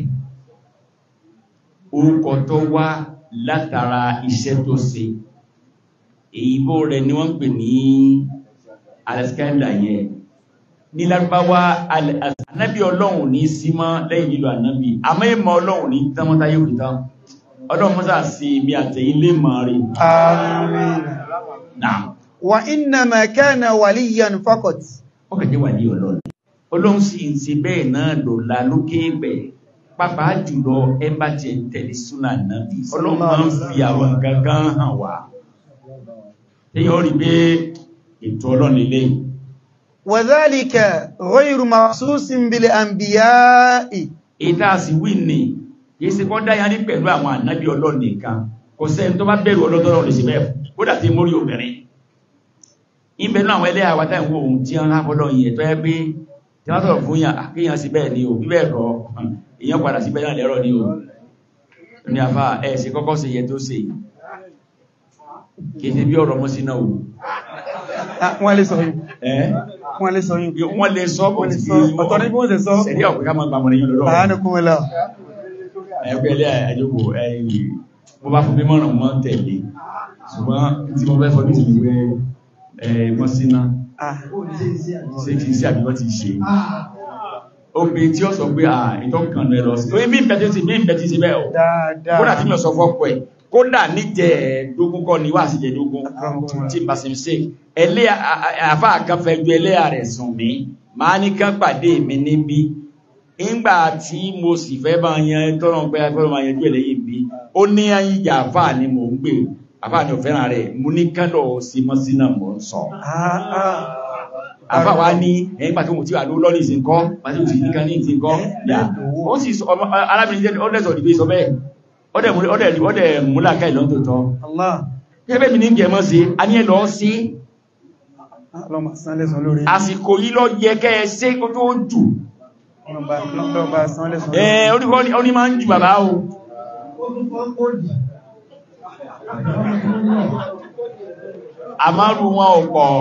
orúkọ tó wá látara iṣẹ́ tó ṣe èyíbó rẹ̀ ni wọ́n ń pè ní alexander yẹn ní lárúbáwá anábí ọlọ́run ní símọ́ lẹ́yìn lílo ànábí àmọ́ ìmọ̀ ọlọ́run ní tánmọ́tá yóò fi tán ọlọ́run mọ́sá sí ibi àtẹ̀yìn lè mọ̀ rí آمين náà وإنما كان وليا فقط ó kẹ̀jẹ́ wà ní ọlọ́run ọlọ́run sì ń ṣe bẹ́ẹ̀ náà lọ́la lókè bẹ̀ pàápàá jùlọ ẹ bá tiẹ̀ tẹ̀lé súnà nábì ọlọ́run máa ń fi àwọn nǹkan kan hàn wá èèyàn rí pé ètò ọlọ́run lélẹ́yìn وذلك غير مخصوص بالأنبياء ìta sì wí ní yìí sí kọ́ dáyà ní pẹ̀lú àwọn ànábì ọlọ́run nìkan kò sẹ́ni tó bá bẹ̀rù ọlọ́dọ́rọ̀ lè ṣe bẹ́ẹ̀ kódà tí mórí obìnrin ìbẹ̀ náà àwọn ẹlẹ́ àwátá ìwò ohun tí wọ́n rábọ́lọ́ yìí tó yẹ pé tí wọ́n sọ̀rọ̀ fún yàn àkíyàn sí bẹ́ẹ̀ ni o bí bẹ́ẹ̀ kọ́ èèyàn padà sí bẹ́ẹ̀ náà lẹ́rọ̀ ni o ní àfá ẹ̀ ṣe kọ́kọ́ sí yẹ tó ṣe kìí ṣe bí ọ̀rọ̀ mọ́ sí náà o Ah, wọ́n lè sọ yìí ẹ́ wọ́n lè sọ yìí wọ́n lè sọ bó wọ́n lè ti sọ ọ̀tọ̀ ní bí wọ́n lè sọ sẹ̀rí ọ̀pẹ́ ká máa gbàmọ̀ lẹ́yìn lọ́rọ̀ àánukún wọlá ẹgbẹ́ ilé àjọ́gbò ẹ̀yìn bó bá fún mímọ̀nà mọ́ tẹ̀lé ṣùgbọ́n tí mo fẹ́ fọ́dún sí wípé ẹ̀ẹ̀mọ́ síná ṣe kìí sí àbíwọ́ ti ṣe obìnrin tí ó sọ pé à ìtọ́kàn rẹ̀ lọ sí orí mí ìbẹ̀ tí ó sì mí ìbẹ̀ tí sí bẹ́ẹ̀ ọ̀ kódà tí mi ò sọ fọ́pọ̀ ẹ̀ kódà ní jẹ́ ẹ̀ẹ́dógún kọ́ ni wà sí jẹ́dógún tí bá sí ṣe ẹlẹ́ àfá àkànfẹ́ ju ẹlẹ́yà rẹ̀ sùn mí máa ní kán pàdé mi níbí ìgbà tí mo sì fẹ́ bá yan tọ́nà pé afẹ́ máa yanjú ẹlẹ́yìn bí ó ní ayíjà àfá ni mò ń gbé àfá ni ò fẹ́ràn rẹ̀ mo ní kánlọ̀ sí mọ́sínà mò ń sọ àfá wa ní ẹ̀yìn pàtó mo ti wà ló lọ́nà ìsìnkọ́ pàtó mo ti ní kan ní ìsìnkọ́ ó sì sọ ọmọ arábìnrin jẹ́ ọdẹ́sọ̀ ìdíbé sọ bẹ́ẹ̀ ọdẹ̀ múlá ká ìlọ́n tó tọ́ Allah gẹ́gẹ́ bí ní gẹ̀mọ́ sí a ní ẹlọ́ sí lọ́mà sán lẹ́sàn lórí àsìkò yìí lọ yẹ kẹ́ ẹ sí kó tó jù lọ́mà sán lẹ́sàn ẹ oníkọ́ ó ní máa ń jù bàbá o àmárù wọn ò pọ̀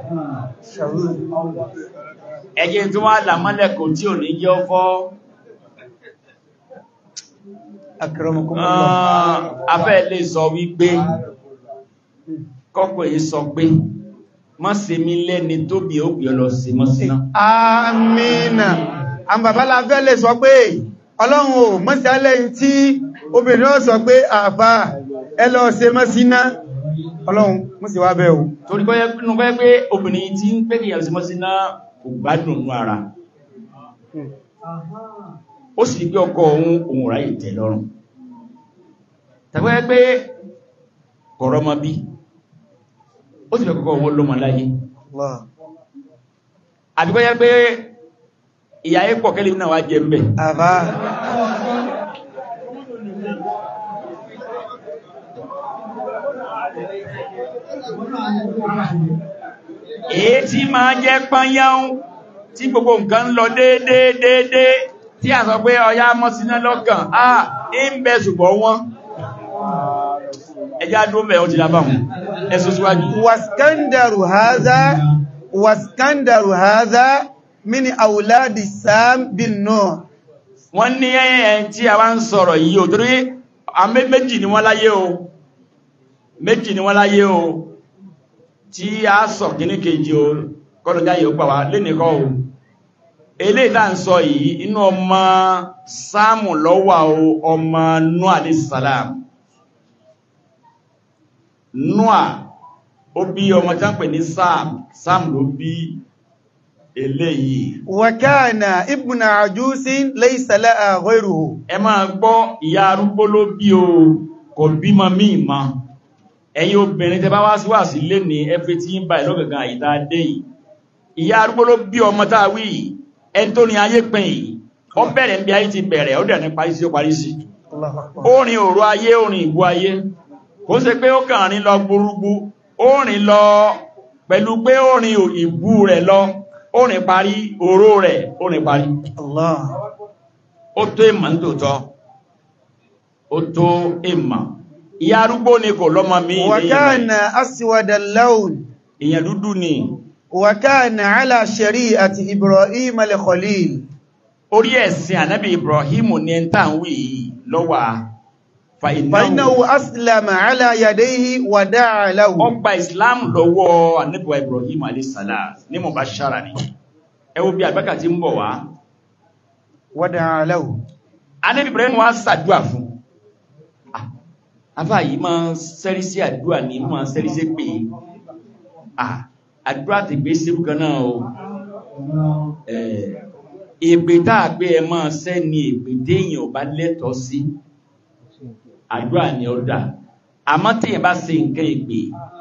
ẹjẹ́ tó wá làmọ́lẹ̀kọ̀ tí ò ní jẹ́ ọfọ́ akramakumullah afẹ́ lè sọ wípé kọ́kọ́ yìí sọ pé má ṣe mí lẹ́ni tó bí ó gbé ọ lọ sí mọ́ síná amina àwọn bàbá la fẹ́ lè sọ pé ọlọ́run ò mọ́sí alẹ́yìn tí obìnrin ó sọ pé àbá ẹ lọ ṣe mọ́ síná ọlọ́run mọ́sí wá bẹ́ o torí kọ́ yẹ́ pé obìnrin tí ń pé kìyàn sí mọ́ síná kò gbádùn nú ara ó sì gbé ọkọ ohun ohun ráyè tẹ́ lọ́rùn tàbí wáyé pé kọ̀rọ̀ ọmọ bí ó sì fẹ́ kọ́kọ́ owó lọ́mọ láyé Allah àbí wáyé pé ìyá yẹ́ pọ̀ kẹ́lẹ̀ náà wá jẹ mbẹ̀ àbá èyí tí máa jẹ́ pányáún tí gbogbo nǹkan ń lọ déédéédéé tí a sọ pé ọya mọ́ síná lọ́kàn ah ń bẹ ṣùgbọ́n wọ́n ẹjá dúró mẹ́ ó ti lábà wọn ẹsùn síwájú waskandaru haza waskandaru haza mini auladi sam bin nuh wọ́n ní ẹ̀yẹn tí a wá ń sọ̀rọ̀ yìí ò torí àmì méjì ni wọ́n láyé o méjì ni wọ́n láyé o tí a sọ kíní kejì o kọ́lọ̀já yìí ó gbà wá lénìkọ́ o eléyìí tá ń sọ yìí inú ọmọ sáàmù lọ́wà o ọmọ Nuh alayhi salam Nuh ó bí ọmọ tí wọ́n pè ní Sam Sam ló bí eléyìí wakana ibn ajusin laysa laha ghayruhu ẹ máa gbọ́ ìyá arúgbó ló bí o kò bímọ míì mọ́ ẹ̀yin obìnrin tẹ bá wá sí wà sí lé ní ẹfẹ́ tí ń bá ìlọ́gẹ̀gàn àyíká dé yìí ìyá arúgbó ló bí ọmọ tá a wí yìí ẹni tó ní ayé pin yìí ó bẹ̀rẹ̀ níbi ayé ti bẹ̀rẹ̀ ó dẹ̀ ní parí sí ó parí sí Allahu akbar ó rin òru ayé ó rin ìbú ayé kò ṣe pé ó kàn rin lọ gbúrúgbú ó rìn lọ pẹ̀lú pé ó rin ìbú rẹ̀ lọ ó rìn parí òró rẹ̀ ó rìn parí Allah ó tó ìmọ̀ nítòótọ́ ó tó ìmọ̀ ìyá arúgbó ni kò lọ́mọ mi wakana aswada al-lawn èèyàn dúdú ni wakana ala shari'ati ibrahim al-khalil orí ẹ̀sìn ànábì Ibrahim ní ẹn tàn wí lọ́wà fa فإنه ìnáwó أسلم على يديه ودعا له ọgbà Islam lọ́wọ́ ànábì wa Ibrahim alẹ́sàlá ní mọ̀ bá ṣára ni ẹ wo bí àgbákà tí ń bọ̀ wá ودعا له ànábì Ibrahim wá sàdúà fún Ah, afá yìí máa ń sẹ́rí sí àdúà ní máa ń sẹ́rí sí pé ah, àdúà ti gbé sí kan náà o Eh, èpè tá a gbé ẹ máa sẹ́ ni èpè téèyàn ò bá lẹ́tọ̀ọ́ sí àdúrà ni ó dà àmọ́ téèyàn bá ṣe nǹkan èpè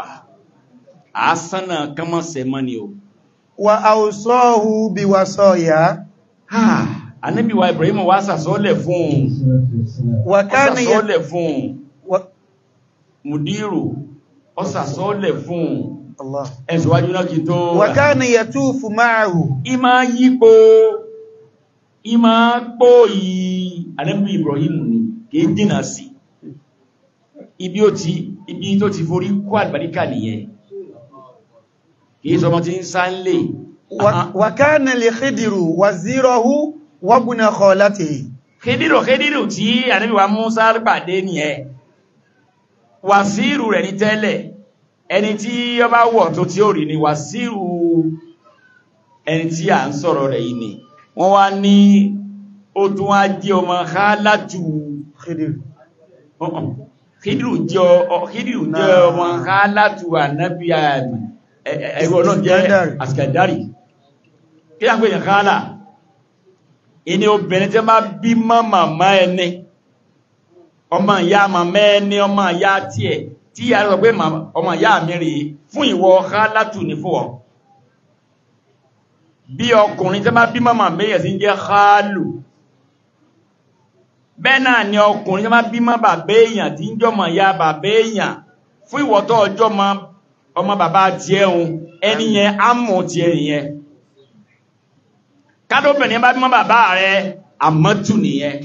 àásánà kánmọ́sẹ̀ mọ́ ni o وأوصاه بوصايا ànábì wa Ibrahim wá sàsọ́lẹ̀ fún un وكان ي... sàsọ́lẹ̀ fún un و... mùdírù ó sàsọ́lẹ̀ fún un الله ẹ̀sùwájú náà kí tó وكان يطوف معه ìmá yípo ìmá pò yìí ànábì Ibrahim ni kìí dínà sí ibi ó ti ibi tó ti forí kó àlùbáríkà nìyẹn kìí sọmọ tí ń sá ń lè و... وكان لخضر وزيره وابن خالته kédìrò kédìrò tí ànábì wa Musa pàdé nìyẹn wàsíìrù rẹ̀ ní tẹ́lẹ̀ ẹni tí ó bá wọ̀ tó tí ó rí ni wàsíìrù ẹni tí à ń sọ̀rọ̀ rẹ̀ yìí ni wọ́n wá ní ó tún wá jẹ́ ọmọ hálàtù خضر Khidiru jẹ́ ọ- Khidiru jẹ́ Náà. ọmọ hálàtù ànábì àmì ẹgbẹ́ ọlọ́run jẹ́ Iskandari. àsìkàdárì kí a ń pè ní hálà ìní obìnrin tí máa bí mọ́ màmá ẹni ọmọ ìyá màmá ẹni ọmọ ìyá tiẹ̀ tí ìyá rẹ̀ sọ pé màmá- ọmọ ìyá mi rèé fún ìwọ hálàtù ní fún ọ bí ọkùnrin tí máa bí mọ́ màmá ẹ̀yẹ̀ sí ń jẹ́ hálù bẹ́ẹ̀ náà ni ọkùnrin tí máa bí mọ́ bàbá èèyàn tí ń jọmọ̀ ya bàbá èèyàn fún ìwọ̀tọ́ ọjọ́ ma ọmọ bàbá tí ẹ̀hun ẹni yẹn á mọ̀ tí ẹ nìyẹn kádóbìnrin bá bímọ bàbá rẹ àmọ́tù nìyẹn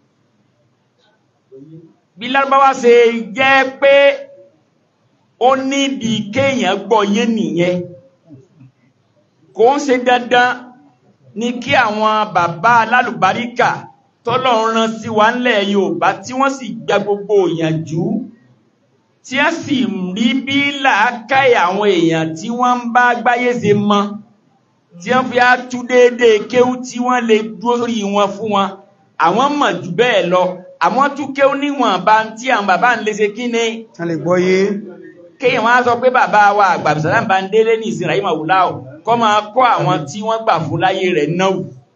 bí lárúbáwá ṣe jẹ́ pé ó nídi kéèyàn gbọ́ yé nìyẹn kò ń ṣe dandan ní kí àwọn bàbá alálùbáríkà tọ́lọ́run rán sí wa ńlẹ̀ Yorùbá tí wọ́n sì gba gbogbo ìyànjú tí a sì rí bí làákàyè àwọn èèyàn tí wọ́n ń bá gbáyé ṣe mọ́ tí wọ́n fi á tú déédé kéwú tí wọ́n lè dúró sórí wọn fún wọn àwọn mọ̀ jù bẹ́ẹ̀ lọ àwọn tú kéwú níwọ̀n bá ń tí àwọn bàbá ń lè ṣe kí ni a lè gbọ́ yé kéèyàn wọ́n á sọ pé bàbá wa àgbàbìsàlá ń bá ń délé ní ìsìn ràyímọ̀ wùláò kọ́ máa kọ́ àwọn tí wọ́n gbà fún láyé rẹ̀ náà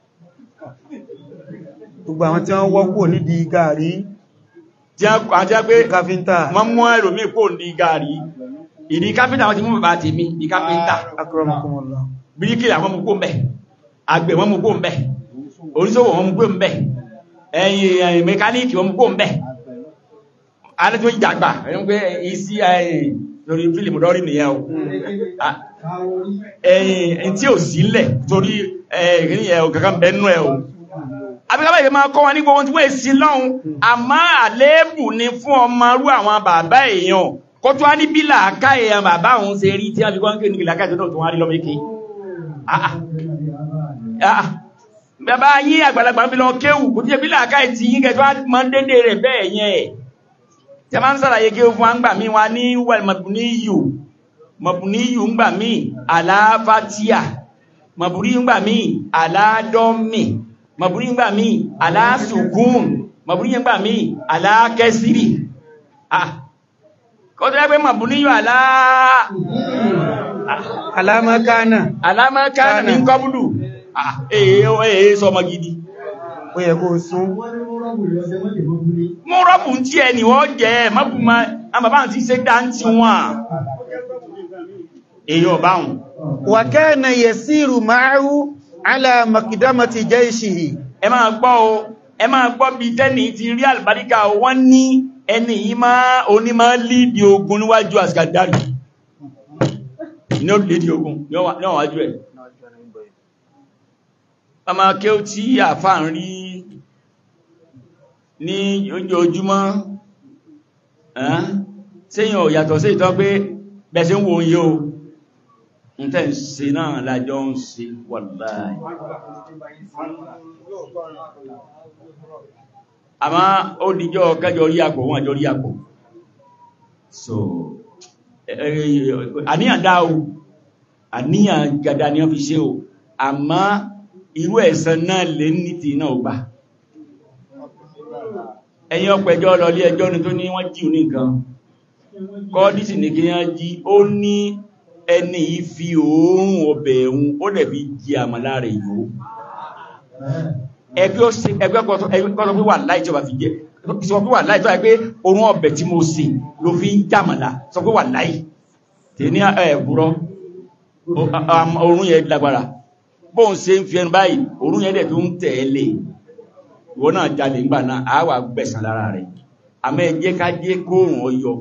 gbogbo àwọn tí wọ́n wọ́pọ̀ nídìí gàrí tí a jẹ́ pé káfíntà wọ́n mú ẹlòmíì kò ní gàrí ìdí káfíntà wọ́n ti mú bàbá tèmi ní káfíntà akramakumullah bíríkìlà wọ́n mú kó ń bẹ̀ àgbẹ̀ wọ́n mú kó ń bẹ̀ oníṣòwò wọ́n mú kó ń bẹ̀ ẹ̀yìn ẹ̀yìn mẹkáníìkì wọ́n mú kó ń bẹ̀ alẹ́tò ìjàgbà ẹ̀yìn pé isi ẹ̀yìn lórí fílìmù lọ́rí nìyẹn o Ah, ẹ̀yìn tí ò sílẹ̀ torí ẹ̀yìn ẹ̀ ò kankan bẹ́ẹ̀ nú ẹ̀ o àbíkábà ìfẹ́ máa kọ́ wọn ní gbogbo tí wọ́n èsì lọ́hun àmọ́ àléébù ni fún ọmọ rú àwọn bàbá èèyàn kó tó wá ní bí làákà èèyàn bàbá òun ṣe rí tí wọ́n fi kọ́ńkè ní làákà ìṣẹ́dọ̀ tó wá rí lọ́mọ ike bàbá yín àgbàlagbà ń fi lọ kéwù kò tí ṣe bí làákà ìtì yín kẹjọ máa ń dédé rẹ̀ bẹ́ẹ̀ yẹn ẹ̀ tí a máa ń sàlàyé kéwù fún wa ń gbà mí wa ní wàl mabuniyu mabuniyu ń gbà mí àlàáfàtíà mabuniyu ń gbà mí àlàádọ́mì mabuni ń gbà mí aláṣùgún mabuni ń gbà mí alákẹsìrì ah kọ́ tó yẹ pé mabuni yóò alá alámákánà alámọ́kánà ní kọ́bùlù ah èé èé sọmọ gidi ó yẹ kó sún mú rọ́bù tí ẹ ni wọ́n jẹ́ mọ́bùnmá àbàbá ti ṣe dá ń ti wọ́n èyí ọ̀báhùn wa kana yasiru ma'ahu ala makidamati jaishihi ẹ máa gbọ́ o ẹ máa gbọ́ bí tẹ́nì ti rí àlùbáríkà o wọ́n ní ẹni yìí máa oní máa lídi ogun níwájú àsìkàdárì ní ó lídi ogun níwọ̀n wájú ẹ̀ a máa kí ó tí àfà ń rí ní ojoojúmọ́ sẹ́yìn ò yàtọ̀ sí ìtọ́ pé bẹ̀ṣẹ̀ ń wo yíò ń tẹ́ ń ṣe náà lájọ́ ń ṣe wàláì àmá ó dìjọ́ kẹjọ rí àpò wọn àjọ rí àpò so àníyàn dá o àníyàn gada ni wọ́n fi ṣe o àmá irú ẹ̀san náà lè ní ti náà gbà ẹ̀yìn ọpẹjọ́ lọlé ẹjọ́ ni tó ní wọ́n jí ní nǹkan kọ́dísì ní kí wọ́n jí ó ní ẹni yìí fi òórùn ọbẹ̀ ẹ̀hún ó dẹ̀ fi jí àmàlà rẹ̀ yóò ẹgbẹ́ ó ṣe ẹgbẹ́ kọ́tọ́ pé wà láì tí ó bá fi jẹ́ sọ pé wà láì tó yẹ pé orun ọbẹ̀ tí mo ṣe ló fi ń jàmàlà sọ pé wà láì tè ní ẹ̀bùrọ̀ orun yẹn lágbára bóun ṣe ń fi ẹnu báyìí orun yẹn dẹ̀ tó ń tẹ̀lé ìwọ náà jalè ńgbà náà á wà gbẹ̀sán lára rẹ̀ àmọ́ ẹ jẹ́ ká jẹ́ kóòrùn ọyọ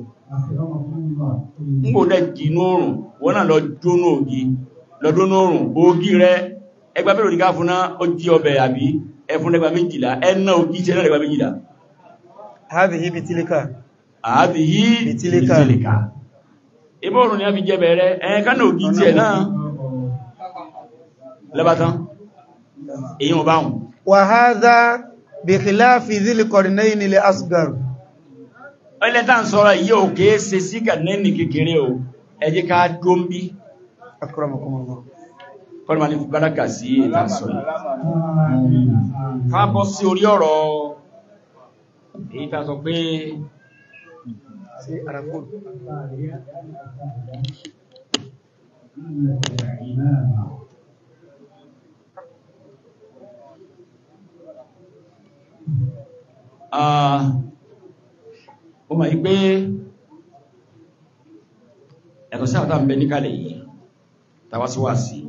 ń kò dẹ̀ jìnú òrùn wọ́n náà lọ jónú ògì lọ jónú òrùn ògì rẹ ẹgbà mẹ́rin òdíká fún náà ó jí ọbẹ̀ àbí ẹfún ẹgbà méjìlá ẹnà ògì tí ẹnà ẹgbà méjìlá hadhihi bitilika àbí yí Bitilika. bitilika ibò òrùn ni a fi jẹ bẹ̀rẹ̀ ẹ̀yẹn ká náà ògì tí ẹ̀ náà lẹ́bàtán èyí wọn báhùn wa hadha bi khilafi dhil qarnayn li asghar ẹlẹ́ta ń sọ́rọ̀ yí ò kéé se sí kànẹ́nì kékeré o ẹ jẹ́ ká dóńbí akramakumullah kọ́nà ní bárakà sí ìta sọ yìí ká bọ́ sí orí ọ̀rọ̀ èyí ta sọ pé sí arakun ah, ó mọ̀ yí pé ẹ̀kọ́ sí àwọn tàbí níkàlẹ̀ yìí tàwásíwásí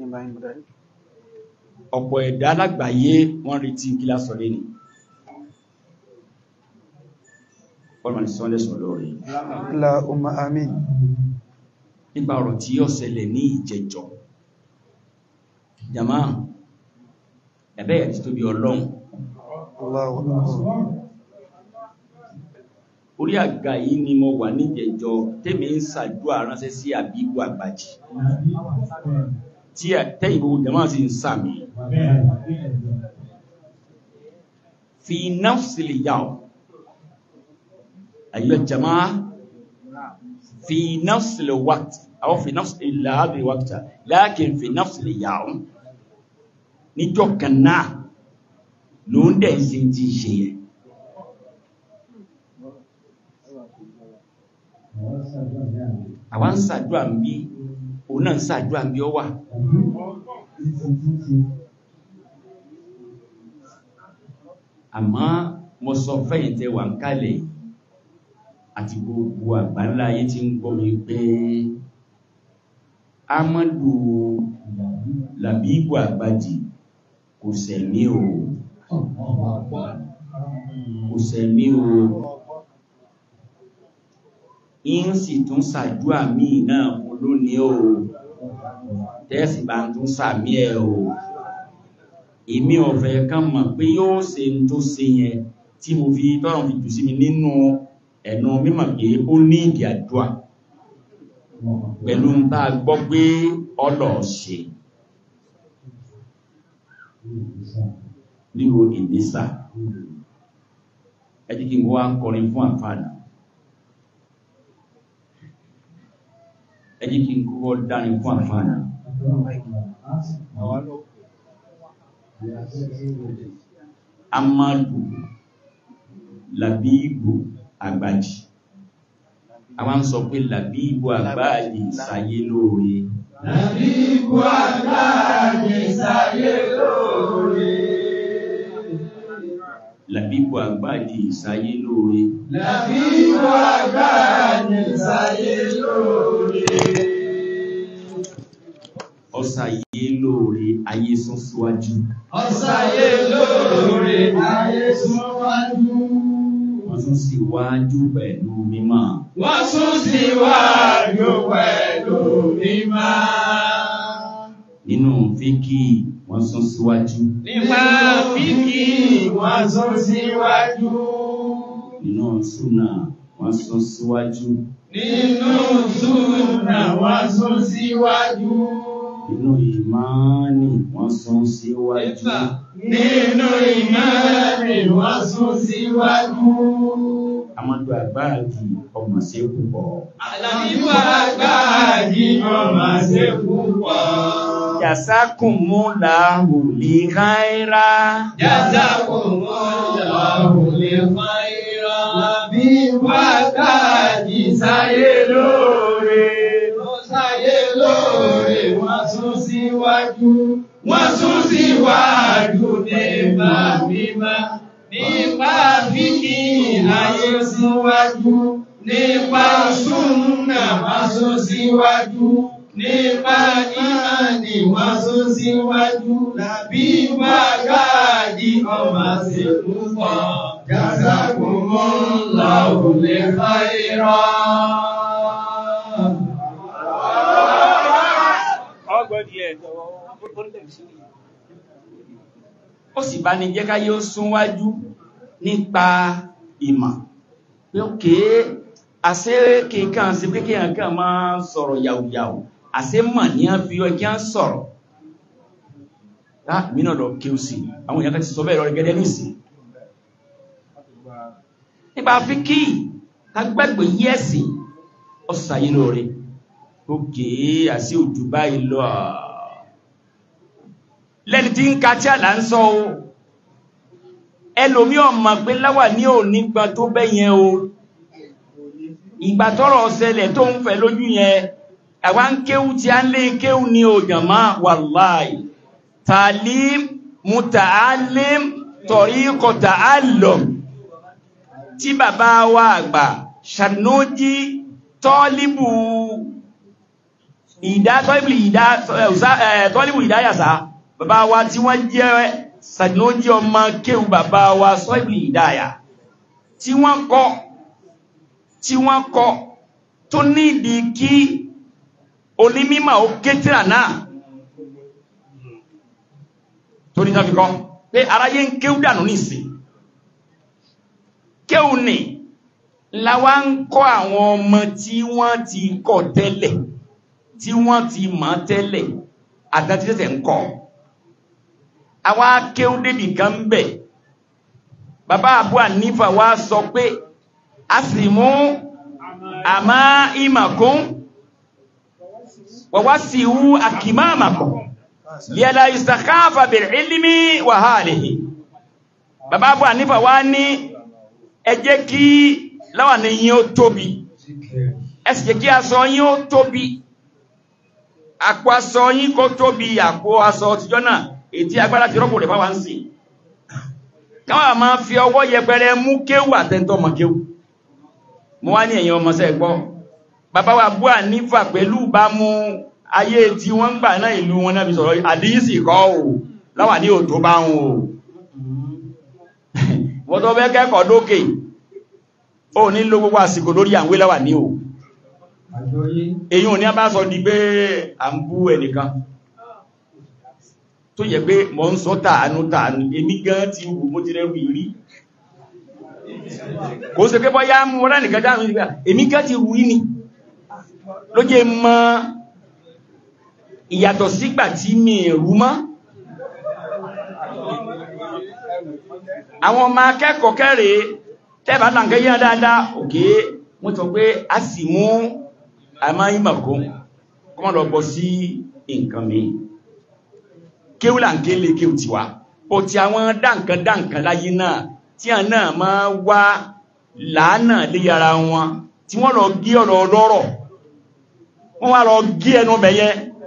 ọ̀pọ̀ ẹ̀dá alágbàáyé wọ́n retí kí lásọ̀ lé ní ọlọ́mà ní sọ́lẹ̀ sọ lórí Allahumma amin nípa ọ̀rọ̀ tí yóò ṣẹlẹ̀ ní ìjẹjọ́ jama ẹ̀bẹ́ ẹ̀ tó bí ọlọ́run Allahu akbar orí àga yìí ni mo wà ní ìjẹjọ́ tẹ́mi ń ṣàdúrà ránṣẹ́ sí àbígbò àgbàjì tí tẹ́yìn gbogbo jama sì ń sàmì fi nafsil yawm أيها الجماعة في نفس الوقت أو في نفس هذا الوقت لكن في نفس اليوم níjọ́ kan náà ló ń dẹ̀ sí ti ṣe yẹ àwa ń ṣàdúrà ń bí òun náà ń ṣàdúrà ń bí ọ wà àmọ́ mo sọ fẹ́yìntẹ́ wà ń kálẹ̀ yìí àti gbogbo àgbáńlá ayé tí ń gbọ́ mi pé Amadu Làbíbù Àgbàjì kò sẹ̀mí o kò sẹ̀mí o in sì tún sàdúà míì náà fún lónìí o tẹ́ẹ̀sì bá ń tún sàmí ẹ̀ o èmi ọ̀fẹ́ kan mọ̀ pé yóò ṣe ń tó ṣe yẹn tí mo fi tọ́rọ̀ fi jù sí mi nínú ẹ̀nà mímọ̀ pé ó ní ìdí àdúà pẹ̀lú ń bá gbọ́ pé ọlọ̀ ṣe nílò ìnísà ẹjí kí n wá kọrin fún àfáàdà ẹjí kí n kọ́ dárin fún àfáàdà Amadu Labibu Àgbàjì àwọn sọ pé Làbíbù Àgbàjì sáyé lóore Làbíbù Àgbàjì sáyé lóore. Làbíbù Àgbàjì sáyé lóore Làbíbù Àgbàjì sáyé lóore. ọ̀sàyé lóore ayé sún síwájú Ọ̀sáyé lóore ayé súnwájú. wọ́n tún sì wájú pẹ̀lú mímọ́ Wọ́n sún síwájú pẹ̀lú mímá. nínú fíkì wọ́n sún síwájú Nípa fíkì wọ́n sún síwájú. nínú súnà wọ́n sún síwájú Nínú súnà wọ́n sún síwájú. nínú ìmáànì wọ́n sún síwájú Nínú ìmọ̀lẹ̀ wọ́n sún síwájú. Amadu Àgbàjì ọmọ sí púpọ̀ Àlàbíbù Àgbàjì ọmọ ṣe púpọ̀. Jazakumullahu li khaira Jazakumullahu lè fàírà. Àlàbíbù Àgbàjì sáyé lóore. Ó sáyé lóore, wọ́n sún síwájú. Wọ́n sún síwájú nípa mímá. Nípa fíkì ayé síwájú. Nípa súnnà wọ́n sún síwájú. Nípa ìmánì wọ́n sún síwájú. Làbíbù Àgbàjì ọmọ sí púpọ̀. Jazakumullahu lè fàírà. ó sì bá ní jẹ́ ká yóò súnwájú nípa ìmọ̀ pé ó kéé àṣẹ kíkàn sí pé kíyàn kàn máa sọ̀rọ̀ yàwùyàwù àṣẹ mọ̀ ní a fi ọjọ́ ń sọ̀rọ̀ láà mínà lọ kí ó sì àwọn èèyàn kan ti sọ bẹ́ẹ̀ lọ gẹ́gẹ́ nìsí nípa fi kí agbẹ́gbẹ̀ yẹ́sì ọ̀sàyé lóore ó kéé àṣẹ òjò báyìí lọ lẹ́ni tí ń ka tí àlà ń sọ o ẹlòmí ọmọ pé láwà ní òní gbọ́n tó bẹ́yẹn o ìgbà tọ́rọ̀ ṣẹlẹ̀ tó ń fẹ́ lójú yẹn àwa ń kéwú tí a ń lé kéwú ní òjàmá wàláì tàlím muta'allim tariqo ta'allum tí bàbá wa àgbà ṣànójí tọ́líbù ìdá tọ́líbù ìdá tọ́líbù ìdáyàsá bàbá wa tí wọ́n jẹ́ ṣànójí ọmọ kéwú bàbá wa sọ́ìbù ìdáyà tí wọ́n kọ́ tí wọ́n kọ tó nídìí kí onímímọ̀ ó kétìrà náà tó ní tán fi kọ́ pé aráyé ń kéwú dànù nísìn kéwú ni láwa ń kọ́ àwọn ọmọ tí wọ́n ti kọ́ tẹ́lẹ̀ tí wọ́n ti mọ̀ tẹ́lẹ̀ àtàtìtẹ̀ ń kọ́ àwa kéwú débì kan ń bẹ̀ bàbá Abu Hanifa wa sọ pé a sì mú àmá ìmàkún wàwá sí wú àkìmá àmàkùn liyala istakafa bil ilmi wa halihi bàbá Abu Hanifa wá ní ẹ jẹ́ kí láwà ní yín ó tóbi ẹ sì jẹ́ kí aṣọ yín ó tóbi àpò aṣọ yín kó tóbi àpò aṣọ tíjọ́ náà ètí agbára ti rọ́pò rẹ̀ fáwọn ń sìn káwọn máa fi ọwọ́ yẹpẹrẹ mú kéwù àtẹ́ntọ́ mọ̀ kéwù mo wá ní ẹ̀yin ọmọọṣẹ́ gbọ́ bàbá wa Abu Hanifa pẹ̀lú bá mú ayé tí wọ́n ń gbà náà ìlú wọn náà fi sọ̀rọ̀ àdíyìsì kọ́ ò láwà ní òtó bá ń o wọ́n tó fẹ́ kẹ́kọ̀ọ́ dókè ó ní ló gbogbo àsìkò lórí àwé láwà ní o èyí ò ní a bá sọ di pé à ń bú ẹnìkan tó yẹ pé mọ́ ń sọ tàánú tàánú èmi gan ti wù mo ti rẹ̀rù ìrí kò sí pé bọ́yá mú wọ́n nìkan dáhùn ìgbà èmi gan ti rù í ni ló jẹ́ mọ́ ìyàtọ̀ sígbà tí mi rú mọ́ àwọn ọmọ akẹ́kọ̀ọ́ kẹ́rẹ̀ tẹ́bà láǹkẹ́ yíya dáadáa òkè wọ́n tọ́ pé a sì mú àmá ìmọ̀kún kọ́mọ̀ lọ bọ́ sí nǹkan mi kéwùlà ń ké lè kéwù tiwa ó ti àwọn dáǹkan dáǹkan láyé náà tí a náà máa wá làánà lé ara wọn tí wọ́n lọ gé ọ̀rọ̀ ọlọ́rọ̀ wọ́n wá lọ gé ẹnu bẹ̀yẹ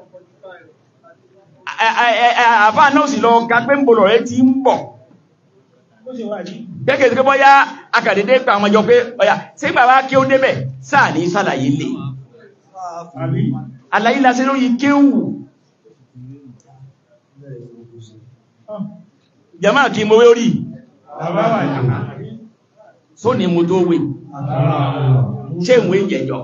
àfá náà sì lọ ga pé ń bọ̀lọ̀ rẹ ti ń bọ̀ gẹ́gẹ́ tí bọ́yá akàdédé pa àwọn ọjọ́ pé ọya tí bàbá kí ó débẹ̀ sáà ní sàlàyé lè àlàyé lásẹ lórí kéwù jama kí mo wé orí só ní mo tó wé ṣe ìwé jẹjọ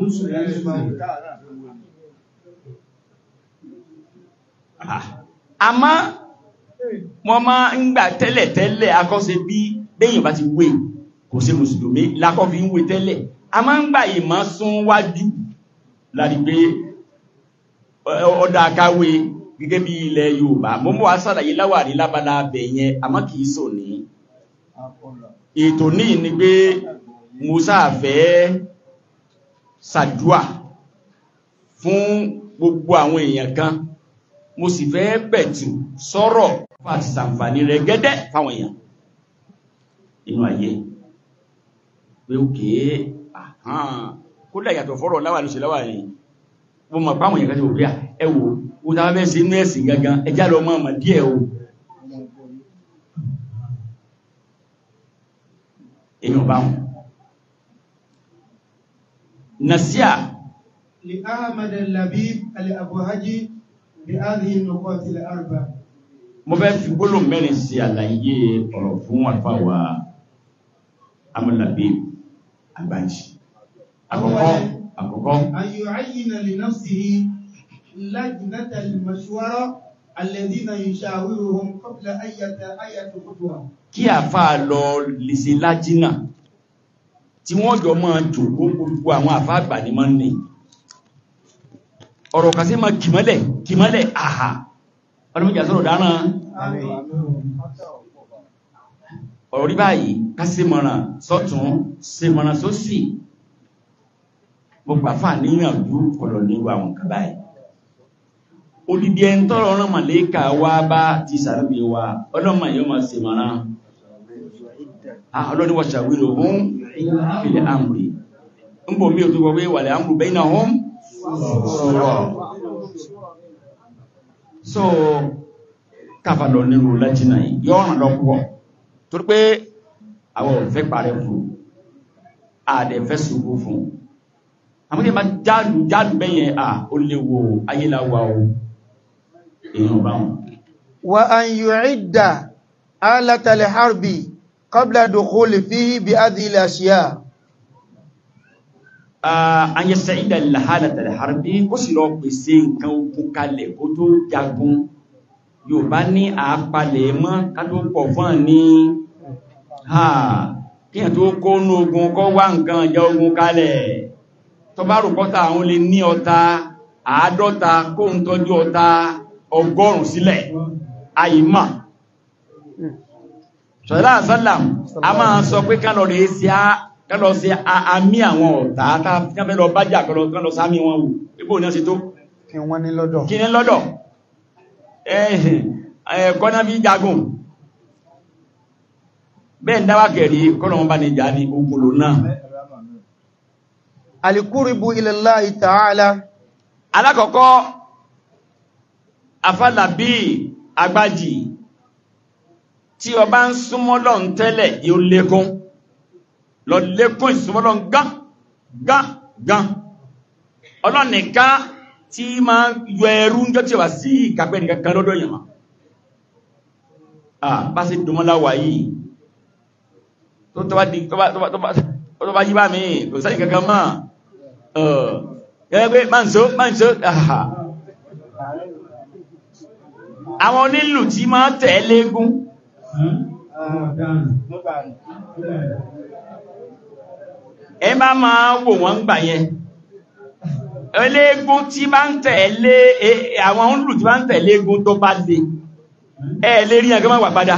àmọ́ wọ́n máa ń gbà tẹ́lẹ̀ tẹ́lẹ̀ akọ́sẹ̀ bí bẹ́yìn bá ti wé kò sí mùsùlùmí lákọ́ fi ń wé tẹ́lẹ̀ a máa ń gbà ìmọ̀ sún wájú láti pé ọdá akáwé gẹ́gẹ́ bí ilẹ̀ Yorùbá mọ́ mọ́ asàlàyé láwàrí lábala abẹ̀ yẹn àmọ́ kìí sò ní ètò ní ni pé Musa fẹ́ sàdúà fún gbogbo àwọn èèyàn kan mo sì fẹ́ pẹ̀tù sọ́rọ̀ fún àti sàǹfàní rẹ̀ gẹ́dẹ́ fáwọn èèyàn inú ayé pé òkè àhán kódà yàtọ̀ fọ́rọ̀ láwà ló ṣe láwà ní wọ́n mọ̀ páwọn èèyàn kan ti wò pé ẹwò ó tàbí bẹ́ẹ̀ sí inú ẹ̀sìn gangan ẹjá lọ mọ́ ọmọ díẹ̀ o èèyàn bá wọn nàṣíà لأحمد اللبيب الأبوهجي بهذه النقاط الأربع mo fẹ́ fi gbólò mẹ́rin sí àlàyé ọ̀rọ̀ fún àfáwà amúlàbí àgbájì àkọ́kọ́ àkọ́kọ́ أن يعين لنفسه لجنة المشورة الذين يشاورهم قبل أي أي خطوة kí àfáà lọ lè ṣe lájínà tí wọ́n jọ máa jòkó gbogbo àwọn àfáà àgbà ní máa ń ní ọ̀rọ̀ kan sí máa kìmọ́lẹ̀ kìmọ́lẹ̀ àhà ọdún méjì àsọ̀rọ̀ dáná ọ̀rọ̀ rí báyìí ká sí mọ̀ràn sọ́tún sí mọ̀ràn sósì gbogbo àfáà níyànjú kọ̀lọ̀ níwọ̀ àwọn kan báyìí olùdí ẹni tọ́rọ ọ̀rọ̀ màlẹ́kà wá bá ti sàrẹ́bí wa ọlọ́mà yóò máa ṣe mọ̀ràn ọlọ́ni wọ́n ṣàwílò hún ilẹ̀ àmúrí ń bò mí ò tó gbọ́ pé wàlẹ̀ àmúrù bẹ́yìn náà hún sọ̀rọ̀ so káfà lọ nínú lẹ́jìnà yìí yọ́ ràn lọ́pọ̀ torí pé àwọn òfẹ́ parẹ́ fún àdẹ̀fẹ́ ṣubú fún àmúdé ma jálù jálù bẹ́yẹn à ó léwo ayéláwà o èèyàn bá wọn وأن يعد آلة الحرب قبل دخول فيه بهذه الأشياء anyẹsẹ̀ ìdá ìlàhálà tàbí harbi kó sì lọ pèsè nǹkan ogun kalẹ̀ kó tó jagun Yorùbá ní àápalẹ̀ mọ́ kátó pọ̀ fún ní ha kíyàn tó kó ní ogun kọ́ wá nǹkan ìjà ogun kalẹ̀ tó bá rò pọ́ta àwọn lè ní ọta àádọ́ta kó ń tọ́jú ọta ọgọ́rùn sílẹ̀ àìmọ̀ ṣọ̀lá àsálàm a máa sọ pé kálọ̀ rẹ̀ sí á kálọ̀ sí àmì àwọn ọ̀tá káfẹ́ lọ bájà kálọ̀ sámi wọn wò ipò ní ọ̀sẹ̀ tó kí wọ́n ní lọ́dọ̀ kí ní lọ́dọ̀ ẹ̀ẹ̀kọ́ náà fi jagun bẹ́ẹ̀ ń dáwà kẹ̀rí kọ́nà wọn bá ní jà ní òkúlò náà alikuribu ilallahi ta'ala alákọ̀ọ́kọ́ afálàbí agbájì tí o bá ń súnmọ́ Ọlọ́run tẹ́lẹ̀ yóò lékún lọ lékún ìsúnmọ́ Ọlọ́run gán gán gán Ọlọ́run nìkan tí ma yọ ẹrú ń jọ tí wà sí ìkàpẹ́ nìkan kan lọ́dọ̀ yẹn ma ah bá sí dùnmọ́láwà yìí tó tọ́bá di tọ́bá yí bá mi kò sáyìn kankan mọ́ gẹ́gẹ́ pé máa ń so máa ń so àhà àwọn onílù tí máa tẹ̀ légún ẹ bá máa wò wọ́n gbà yẹn eléégún tí bá ń tẹ̀lé àwọn onílù tí bá ń tẹ̀lé égún tó bá lè ẹ lè rí ẹgbẹ́ máa wà padà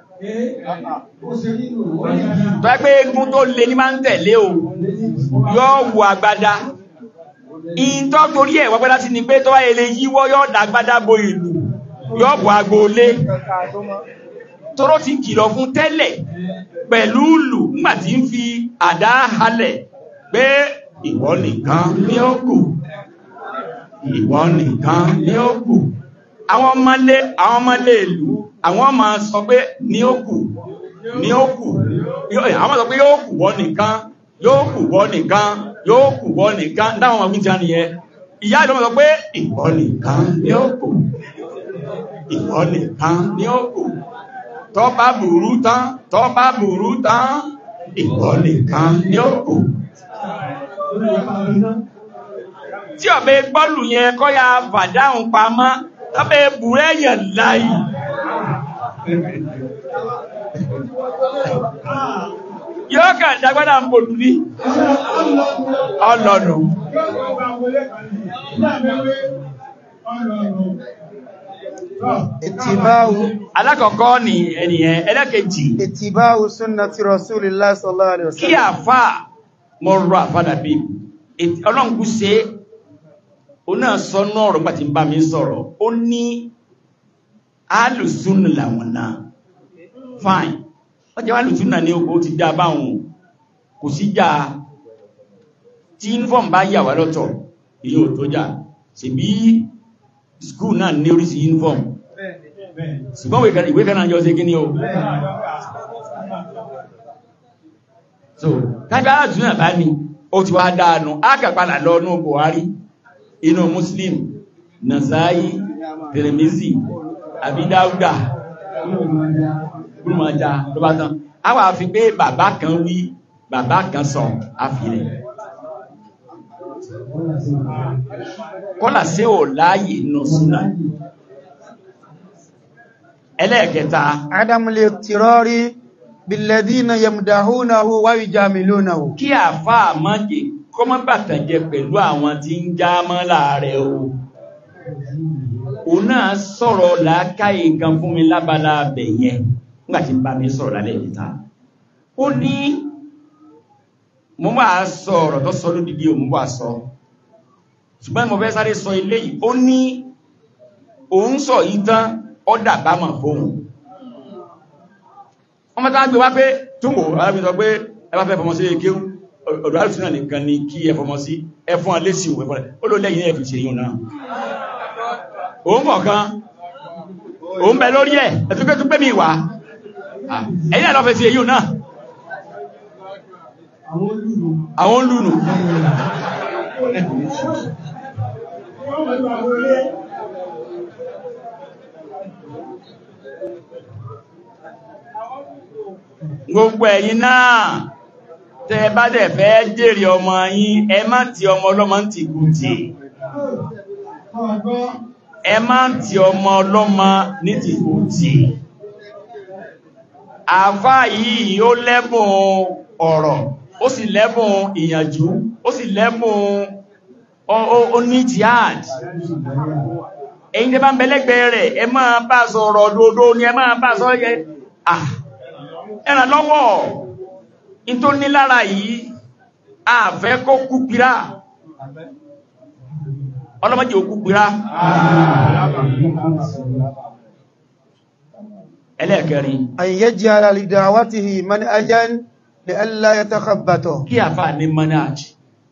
tó ẹgbẹ́ égún tó lè ní máa ń tẹ̀lé o yóò wọ agbádá ìntọ́ torí ẹ̀ wọ́gbádá sí ni pé tó wáyé lè yíwọ́ yóò dá agbádá bo ìlú yóò bọ̀ agboolé tóró ti kìlọ̀ fún tẹ́lẹ̀ pẹ̀lú ìlú nígbàtí ń fi àdá halẹ̀ pé ìwọ nìkan ní ó kù ìwọ nìkan ní ó kù àwọn ọmọlé àwọn ọmọlé ìlú àwọn ọmọ sọ pé ní ó kù ní ó kù àwọn sọ pé yóò kù wọ nìkan yóò kù wọ nìkan yóò kù wọ nìkan dáwọn ọmọ gbíjà nìyẹn ìyá ìdọ́mọ̀ sọ pé ìwọ nìkan ní ó kù ìwọ nìkan ní ó kù tó bá burú tán tó bá burú tán ìwọ nìkan ní ó kù tí ọ̀bẹ gbọ́lù yẹn kọ́ ya fàdáhùn pamọ́ tọ́bẹ̀ bùrẹ́ yẹn láì yóò kà dágbádà ń bòlù ní ọlọ́nà ìtìbáwù alákọ̀ọ́kọ́ ni ẹniyẹn ẹlẹ́kẹjì ìtìbáwù sunnati rasulillah sallallahu alaihi kí wasallam àfà mọ́ rọ àfádà bí ọlọ́nkú ṣe ó náà sọ náà rọ̀ pàtí bá mi sọ̀rọ̀ ó ní alùsùn làwọn náà fine wọ́n jẹ́ alùsùn náà ní ogbó ti dá báhùn kò sí já tí uniform bá yà wá lọ́tọ̀ èyí ò tó jà sí bí school náà ní oríṣi uniform ṣùgbọ́n ìwé kan náà yọ sí kí ni o so kájá alùsùn náà bá ní ó ti wá dáadùn ákàpadà lọ ní Buhari inú Muslim Nasa'i Tirmizi Abidáúdà gúrùmọ̀já ló bá tán a wà fi pé bàbá kan wí bàbá kan sọ àfihàn kọ́là sí ò láàyè nù súnà ẹlẹ́ẹ̀kẹta adamul tirori billadhina yamdahunahu wa yujamilunahu kí àfá àmọ́jẹ kó mọ́ bàtànjẹ pẹ̀lú àwọn tí ń já mọ́ láàrẹ o o náà sọ̀rọ̀ làákàyè kan fún mi lábala abẹ̀ yẹn nígbàtí bá mi sọ̀rọ̀ lálẹ́ ìta ó ní mo bá sọ ọ̀rọ̀ tó sọ lódìdí o mo bá sọ ṣùgbọ́n mo fẹ́ sáré sọ ilé yìí ó ní òun sọ yìí tán ó dàbá mọ̀ fóun wọ́n mọ́ta gbé wá pé túnwò alábi sọ pé ẹbá fẹ́ fọmọ sí èké ọ̀dọ̀ alùsùnà nìkan ni kí ẹ fọmọ sí ẹfún alésì òwe fọ́lẹ̀ ó ló lẹ́yìn ẹ̀fì ṣe yíò náà òun kọ̀ọ̀kan òun bẹ lórí ẹ̀ ẹ̀túnkẹ́ tún pé mi wá ẹ̀yìn àlọ́fẹ́ sí èyí náà àwọn lùnù gbogbo ẹ̀yin náà tẹ́ bá dẹ̀ fẹ́ jèrè ọmọ yín ẹ má ti ọmọ ọlọ́mọ ń ti gùn tì ẹ má ti ọmọ ọlọ́mọ ní ti gùn tì àfá yìí ó lẹ́bùn ọ̀rọ̀ ó sì lẹ́bùn ìyànjú ó sì lẹ́bùn ó ní jihad ẹ̀yin tẹ́ bá ń bẹ̀lẹ́gbẹ̀ rẹ̀ ẹ máa bá sọ̀rọ̀ dòdó ni ẹ máa bá sọ yẹ ẹ̀ràn lọ́wọ́ in tó ní lára yìí àfẹ́ kó kú pírá ọlọ́mọdé òkú pírá ẹlẹ́ẹ̀kẹrin أن يجعل لدعوته منهجا لئلا يتخبطه kí àfà ní manájì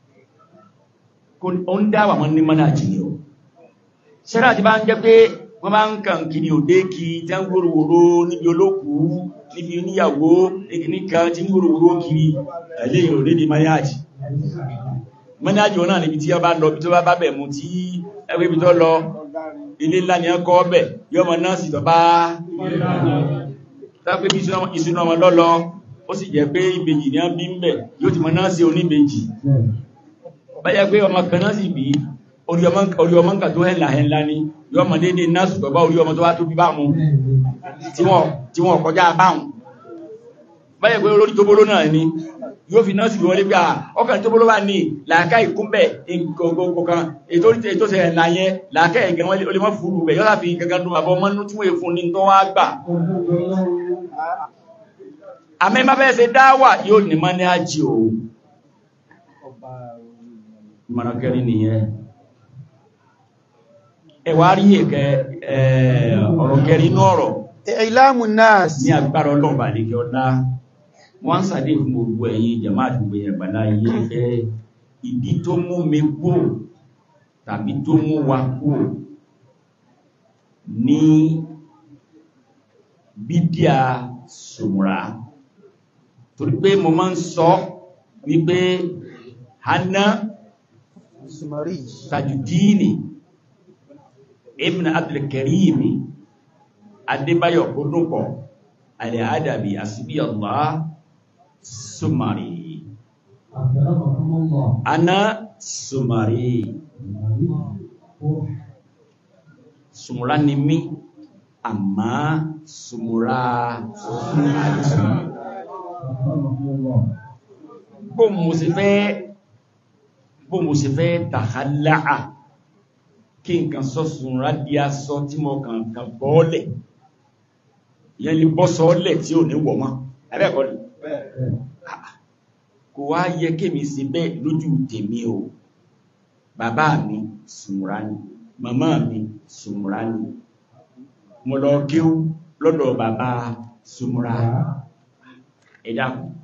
ó ń dáwà wọn ní manájì ni ó ṣẹ́rà ti bá ń jẹ́ pé wọ́n bá ń kàn kí ni òdé kí tí ń gbòròwòrò níbi olókù níbi oníyàwó nìkan tí ń gbòròwòrò kiri ẹ̀lẹ́ òdé ní manájì manájì wọn náà níbi tí wọ́n bá lọ bí tó bá bẹ̀ mú tí ẹgbẹ́ ibi tó lọ ilé ńlá ni wọ́n kọ́ ọbẹ̀ yọmọ náà sì tọ́ bá tápé bí ìṣúná ọmọ lọ́lọ́ ó sì jẹ́ pé ìbejì ní bí ń bẹ̀ yóò ti mọ̀ náà sí oníbejì báyá pé ọmọ kan náà sì bí orí ọmọ nǹkan tó hẹ́là hẹ́lá ní yóò mọ̀ dédé náà ṣùgbọ́n bá orí ọmọ tó wá tó bí bá mú tí wọ́n kọjá báhùn báyá pé olórí tó bóló náà ni yóò fi náà sì wọlé pé ọkàn tó bóló wà ní làákà ìkúnbẹ̀ nǹkan ètò ṣe ẹ̀là yẹn làákà ẹ̀gẹ̀ wọn lè mọ́ fúrú bẹ̀ yọ́lá fi gangan dùn àbọ̀ mọ́nú tí wọ́n fún ní tó wá gbà àmẹ́ má bẹ́ẹ̀ ṣe dáwà yóò ní mọ́ ní ájì o ìmọ̀ràn kẹrin nìyẹn ẹwà rí ẹ̀kẹ́ ọ̀rọ̀ kẹrin inú ọ̀rọ̀ إعلام الناس ní agbára ọlọ́ọ̀bà lèkẹ́ ọlá wọ́n ń sàdé fún gbogbo ẹ̀yin jẹ̀má àdúgbò ẹ̀gbàlá yé ẹ ìdí tó mú mi kú tàbí tó mú wa kú ní bídíà sùmùrà torí pé mo máa ń sọ wípé hana سمري tajudini ibn abdulkarimi adébáyọ̀ kúndùnkọ̀ alẹ́adàbí àsìbí allah sumari ana sumari sumura ni mí àmá sumura bó mo sì fẹ́ bó mo sì fẹ́ tàhálàá kí nǹkan sọ́sùn rádíá sọ tí mo kàn kàn bọ́ọ̀lẹ̀ yẹn lè bọ́ sọ́ọ̀lẹ̀ tí ò ní wọ̀ mọ́ ẹ̀rẹ́kọ́ ni kò wá yẹ kémi sí bẹ́ẹ̀ lójú tèmi o bàbá mi sùnmùrà ni màmá mi sùnmùrà ni mo lọ kéwú lọ́dọ̀ bàbá sùnmùrà ẹ̀dá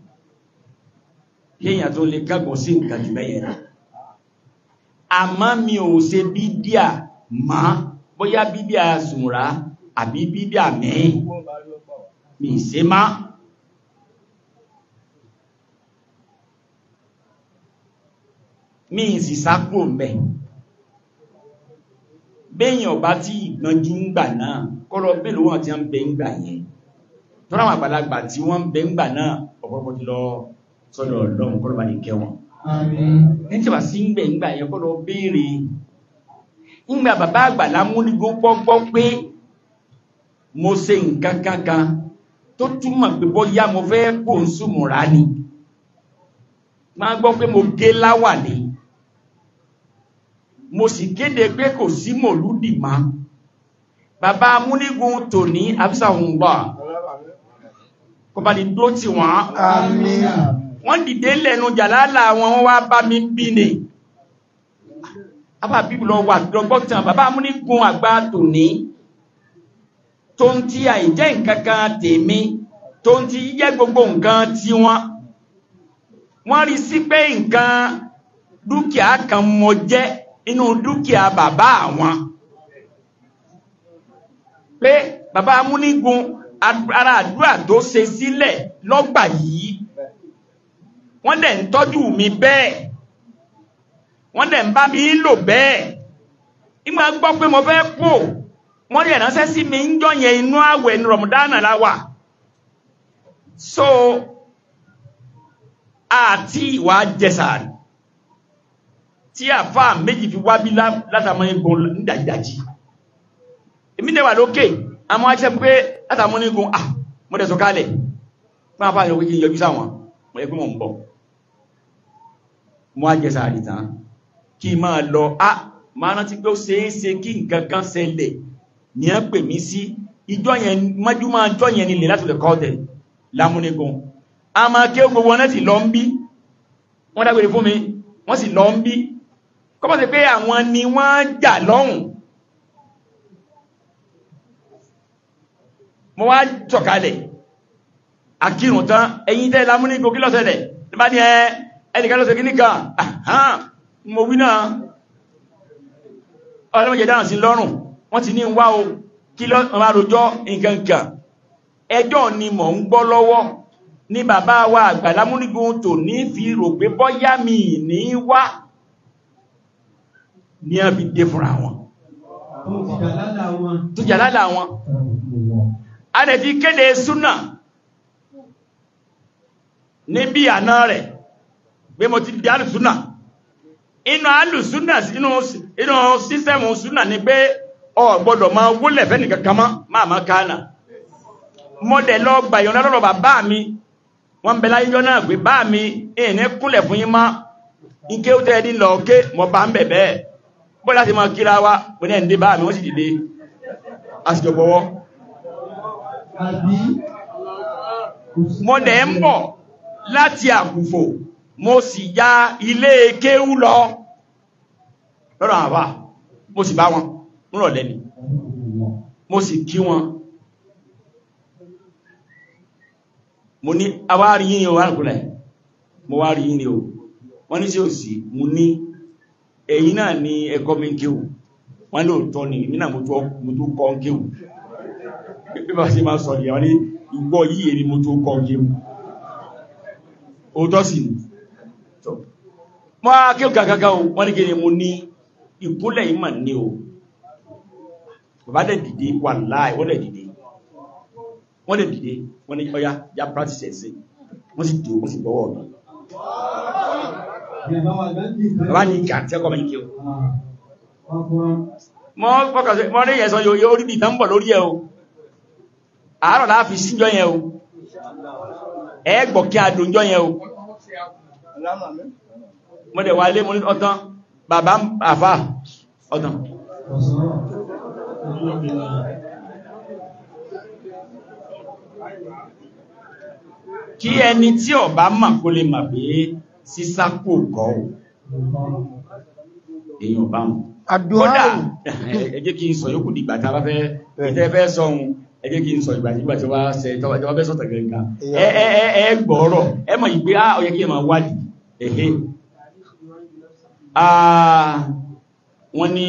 kéèyàn tó lè kágbọ́n sí nǹkan jù bẹ́yẹn náà àmá mi ò ṣe bídíà má bóyá bídíà sùnmùrà àbí bídíà mẹ́rin mi ṣe má mi sì sápò mẹ́ béèyàn ọba tí ìgbọ́njú ń gbà náà kọ́lọ bèèrè wọn tí wọ́n ń bẹ ń gbà yẹn tó ráwọn àgbàlagbà tí wọ́n ń bẹ ń gbà náà ọ̀pọ̀pọ̀ ti lọ sọ́dọ̀ ọlọ́run kọ́lọ bá ní kẹ́ wọn ní tí wà sí ń gbẹ̀ ìgbà yẹn kọ́lọ béèrè ìgbà bàbá àgbàlá múnigbó gbọ́gbọ́ pé mo ṣe nǹkan kankan tó túmọ̀ pé bóyá mo fẹ́ kó ń súnmùrà ni máa gbọ́ pé mo gé láwà ní mo sì kéde pé kò sí mòlúdì má bàbá múnigun tòní àbísàwùngbà kò bá ní dó tí wọ́n Àmín. wọ́n dìde lẹ́nu jàlálà wọn wọ́n wá bá mi bí ní àbá bíbù lọ wà lọ́gbọ́tàn bàbá múnigun àgbà tòní tó ń tí àìjẹ́ nǹkankan tèmi tó ń tí jẹ́ gbogbo nǹkan tí wọ́n wọ́n rí sí pé nǹkan dúkìá kan mọ jẹ́ inú dúkìá bàbá àwọn pé bàbá amúnigun ara àdúrà tó ṣe sílẹ̀ lọ́gbà yìí wọ́n dẹ̀ ń tọ́jú mi bẹ́ẹ̀ wọ́n dẹ̀ ń bá mi lò bẹ́ẹ̀ ìgbà gbọ́ pé mo fẹ́ pò wọ́n rí ẹ̀ránṣẹ́ sí mi ń jọyẹn inú àwẹ̀ ní rọ̀mùdánà láwà so àti ìwà jẹsàárì tí àfá méjì fi wá bí látàmọ́ igun nídàjídájí èmi dẹ̀wà lókè àmọ́ aṣẹ́ pé látàmọ́ igun ah mo dẹ̀ sọ̀kalẹ̀ fún àfá ìrọ̀wé kí n yọjú sáwọn mo yẹ pé mo ń bọ̀ mo á jẹsàárì tán kí n máa lọ á máa rántí pé ó ṣeéṣe kí nǹkan kan ṣẹlẹ̀ ní ẹ́ pè mí sí ìjọ yẹn májúmọ́ ọjọ́ yẹn nílẹ̀ láti lè kọ́ tẹ̀ lámúnigun a máa kí ó gbogbo wọn láti lọ ń bí wọ́n dágbére fún mi wọ́n sì lọ ń bí kọ́bọ̀ sí pé àwọn ni wọ́n jà lọ́hùn mo wá sọ̀kalẹ̀ akírun tán ẹ̀yin tẹ́ lámúnigun kí ló ṣẹlẹ̀ ní bá ní ẹ ẹnìkan ló ṣe kíní kan mo wí náà ọlọ́mọ̀jẹ̀ dáhùn sí lọ́rùn wọ́n ti ní wá o kí lọ ọmọ àròjọ́ nǹkankan ẹjọ́ ni mò ń gbọ́ lọ́wọ́ ní bàbá wa àgbàlámúnigun tò ní fi rò pé bọ́yá mi ní wá ní a fi dé fúnra wọn tó jà lálà wọn a lè ti kéde súnà níbi àná rẹ̀ pé mo ti di alùsúnà inú alùsúnà inú sísẹ́mù súnà ni pé ọ gbọ́dọ̀ máa wólẹ̀ fẹ́ nìkan kan mọ́ máa máa kánà mọ́dẹ̀ lọ gbà yọ̀nà lọ́rọ̀ bàbá mi wọ́n bẹ láyé jọ náà pé bá mi èèní kúnlẹ̀ fún yín mọ́ ike ó tẹ́ẹ̀dí lọ ké mọ́ bá ń bẹ̀ bẹ́ẹ̀ bọ́ láti máa kíra wá pé náà ń dé bá mi wọ́n sì dìde àsìkò gbọ́wọ́ mọ́dẹ̀ ń bọ̀ láti àkùfò mo sì ya ilé kéwú lọ lọ́rọ̀ àwà mo sì bá wọn rọ̀ lẹ́ni mo sì kí wọn mo ní awárí yìí o wárùkúnlẹ̀ mo wá rí yìí ni o wọ́n ní sí ò sí mo ní ẹ̀yin náà ní ẹ̀kọ́ mi kéwù wọ́n lè tọ́ ni èmi náà mo tó kọ́ kéwù bí bá sí máa sọ ní àwọn ní ìgbọ́ yìí èmi mo tó kọ́ kéwù òótọ́ sì ni mọ́ kéwù kàkàkà o wọ́n ní kí ni mo ní ìkúnlẹ̀ yìí mà ní o bàbá dẹ̀ dìde wà láì wọ́n dẹ̀ dìde wọ́n dẹ̀ dìde wọ́n ní ọya ya practice ẹ̀sìn wọ́n sì dìde wọ́n sì gbọ́wọ́ mi bàbá ní ìkà tí ọkọ̀ mẹ́kẹ́ o mọ́ pọ́kàsí mọ́ ní ẹ̀sọ́ yóò rí bí ìtàmbọ̀ lórí ẹ o àárọ̀ láàfi síjọ yẹn o ẹ gbọ́ kí a dùnjọ yẹn o mo dẹ̀ wà lé mo ní ọtán bàbá àfà ọtán kí ẹni tí ó bá mà kó lè mà pé sísákò kọ́ ò èyàn bá mọ̀ kódà ẹ jẹ́ kí n sọ yókù dìgbà tí a bá fẹ́ ìtẹ́ fẹ́ sọ́hun ẹ jẹ́ kí n sọ ìgbà nígbà tí wá ṣe tọ́wọ́ fẹ́ sọ̀tọ̀ gẹ̀gà ẹ gbọ́ọ̀rọ̀ ẹ mọ̀ yìí pé á ó yẹ kí ẹ máa wádìí ẹ̀hẹ́ wọ́n ní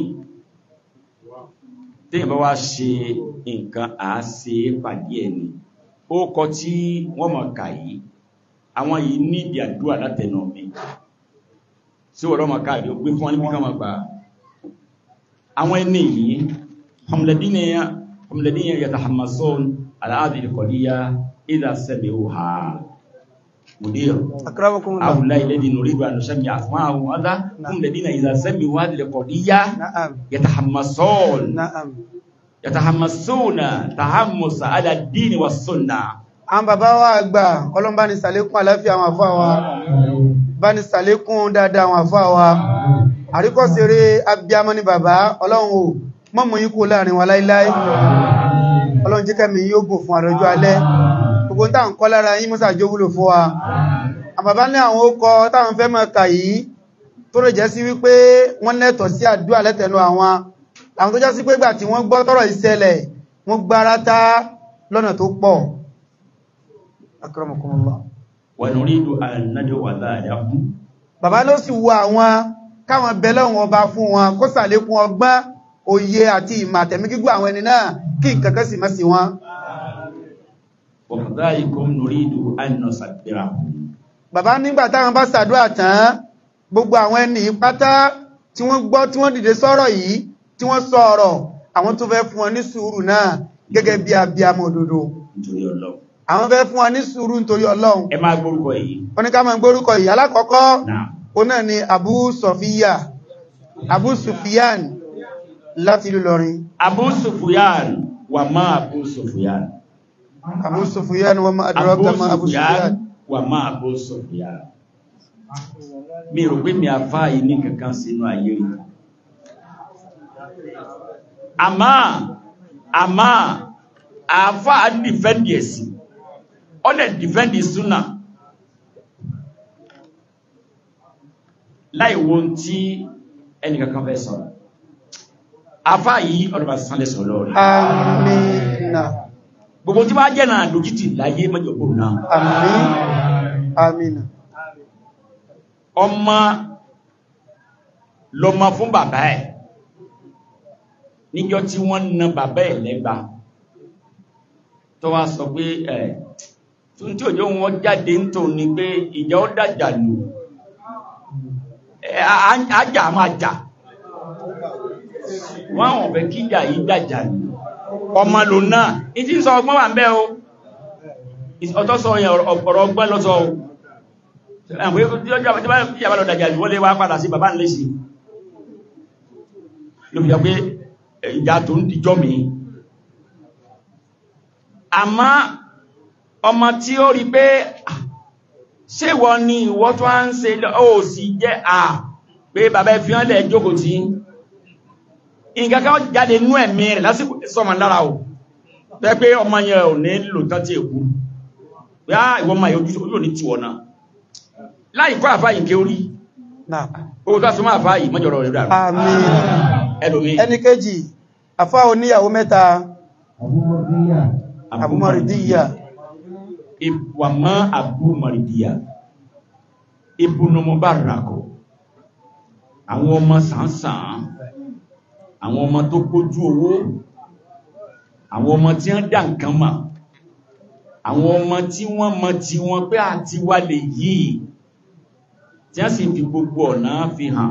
téèyàn bá wá ṣe nǹkan àáṣe pàdé ẹni ó kọ tí wọ́n mọ̀ kà yìí àwọn yìí ní ìdí àdúrà látẹnu mi sí wọ́n mọ̀ káàrí ó gbé fún wọn níbi kan mọ̀ gbà àwọn ẹni yìí hamladina yatahammasun ala hadhihi alqadiyya idha sami'uha مدير أكرمكم الله هؤلاء الذين نريد أن نسمي أسماءهم هذا هم الذين إذا سمعوا هذه القضية نعم يتحمسون نعم يتحمسون تحمس على الدين والسنة àwọn bàbá wa àgbà ọlọ́run bá ní ṣàlékún àláfíà àwọn àfáà wa bá ní ṣàlékún dáadáa àwọn àfáà wa àríkọ́sẹ̀rẹ́ abiyamọ ni bàbá ọlọ́run ò mọ́mọ̀ yín kú láàrin wa láíláí ọlọ́run jẹ́ kẹ́mi yóò gùn fún àrọ̀jọ́ alẹ́ gbogbo tá ń kọ́ lára yín mọ́sà jó wúlò fún wa àbàbá ní àwọn ókọ táwọn fẹ́ mọ́ kà yìí tó rẹ̀ jẹ́ sí wípé wọ́n lẹ́tọ̀ sí àdúrà lẹ́tẹ̀nu àwọn àwọn tó já sí pé gbà tí wọ́n gbọ́ tọ́rọ̀ ìṣẹ̀lẹ̀ wọ́n gbárátá lọ́nà tó pọ̀ akramakumullah ونريد أن ندعو ذلكم bàbá ló sì wo àwọn káwọn bẹ̀lẹ̀ wọn ọba fún wọn kó sàlékún ọgbọ́n òye àti ìmọ̀ àtẹ̀mí gígùn àwọn ẹni náà kí nǹkankan sì má sí wọn وكذلكم نريد أن نصبرهم bàbá nígbà táwọn bá ṣàdúrà tán gbogbo àwọn ẹni pátá tí wọ́n gbọ́ tí wọ́n dìde sọ́rọ̀ yìí tí wọ́n sọ ọ̀rọ̀ àwọn tó fẹ́ fún wọn ní sùúrù náà gẹ́gẹ́ bí abiyamọ òdodo nítorí Ọlọ́run àwọn fẹ́ fún wa ní sùúrù nítorí ọlọ́run ẹ máa gbórúkọ yìí wọ́n ní ká máa gbórúkọ ìyá alákọ̀ọ́kọ́ náà ó náà ni Abu Sofiya Abu Sufyan láti ìlú Ìlọrin Abu Sufyan wà má Abu Sufyan Abu Sufyan wa ma adraka ma Abu Sufyan wà má Abu Sufyan mi rò pé mi àfá yìí ní kankan sínú ayé rí àmá àmá àfá dìfẹ́ndì ẹ̀sì ọ́nà dìfẹ́ndì súnà láìwo tí ẹni kankan fẹ́ sọ̀rọ̀ àfá yìí ọdún bá sánlẹ̀ sọ̀rọ̀ lọ́rẹ̀ amina gbogbo tí wá jẹ́ náà lójútì láyé mẹ́jọ̀bò náà amin amina ọmọ lọmọ fún bàbá ẹ̀ níjọ́ tí wọ́n na bàbá ẹ̀ lẹ́gba tó wá sọ pé ẹ̀ tún tí òjò wọn jáde ń tò ní pé ìjà ó dàjà lù ẹ̀ ájà máa jà wọ́n àwọn ọ̀fẹ́ kíjà yìí dàjà lù ọmọ lò náà ìtí ń sọ ọgbọ́n wà ń bẹ́ o ọ̀tọ́ sọ yẹn ọ̀rọ̀ ọgbọ́n lọ́sọ o àwọn ìyàbá lọ dàjà lù wọ́n lè wá padà sí bàbá ńlẹ́sì ló fi jọ pé ìjà tó ń dijọ́ mi àmá ọmọ tí ó rí pé ṣé wọ́n ní ìwọ́ tó ń ṣe ó sì jẹ́ à pé bàbá ẹ fi hàn lẹ̀ jókòó tí nǹkan kan jáde nú ẹ̀mí rẹ̀ lásìkò sọmọ lára o tẹ́ pé ọmọ yẹn ò ní lò tán tí èkú pé á ìwọ́n máa yọjú ojú òní tiwọ̀ náà láì kọ́ àfáyì ké orí náà owó tó súnmọ́ àfáyì mọ́jọ̀rọ̀ rẹ̀ dàrú amin ẹlòmí ẹni kejì afá oníyàwó mẹ́ta abúmọ̀rìdíyà wà mọ́ Abu Maridiya ibùnú Mubarak àwọn ọmọ sàǹsàn àwọn ọmọ tó kójú owó àwọn ọmọ tí wọ́n dá nǹkan mọ̀ àwọn ọmọ tí wọ́n mọ̀ tí wọ́n pé àti wà lè yìí tí wọ́n sì fi gbogbo ọ̀nà fi hàn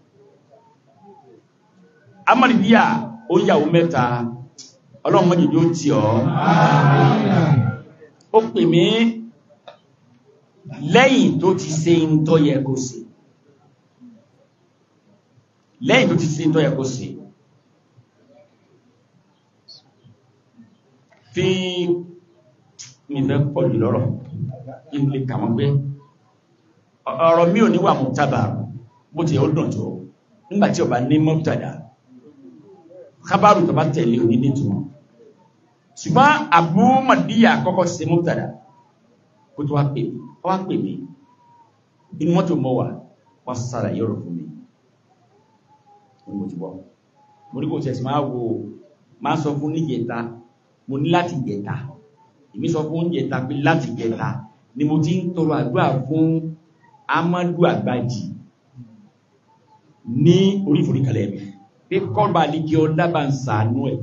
Amaridiya ó yàwó mẹ́ta ọlọ́run mọ́jìdí ó tí ọ́ ó pè mí lẹ́yìn tó ti ṣe ń tọ́ yẹ kó ṣe lẹ́yìn tó ti ṣe ń tọ́ yẹ kó ṣe fi mi fẹ́ pọ̀ jù lọ́rọ̀ kí n lè kà wọ́n pé ọ̀rọ̀ mi ò níwà mú tábà bó ti ó dùn tó nígbàtí ọba ní mọ́tàdà kábàrù tó bá tẹ̀lé òní nítumọ̀ ṣùgbọ́n Abu Maridiya kọ́kọ́ ṣe mọ́tàdà kó tó wá pè mí ó wá pè mí inú mọ́tò mọ́ wà wọ́n sára yọ̀rọ̀ fún mi wọ́n mo ti bọ́ mo ní kò tẹ̀sí máa wo máa sọ fún níjẹta mo ní láti jẹta èmi sọ fún jẹta pé láti jẹta ni mo ti ń tọrọ àdúrà fún Amadu Agbaji ní orí ìforíkalẹ̀ mi pé kọ́ba ní kí ọ dábàá ń sàánú ẹ̀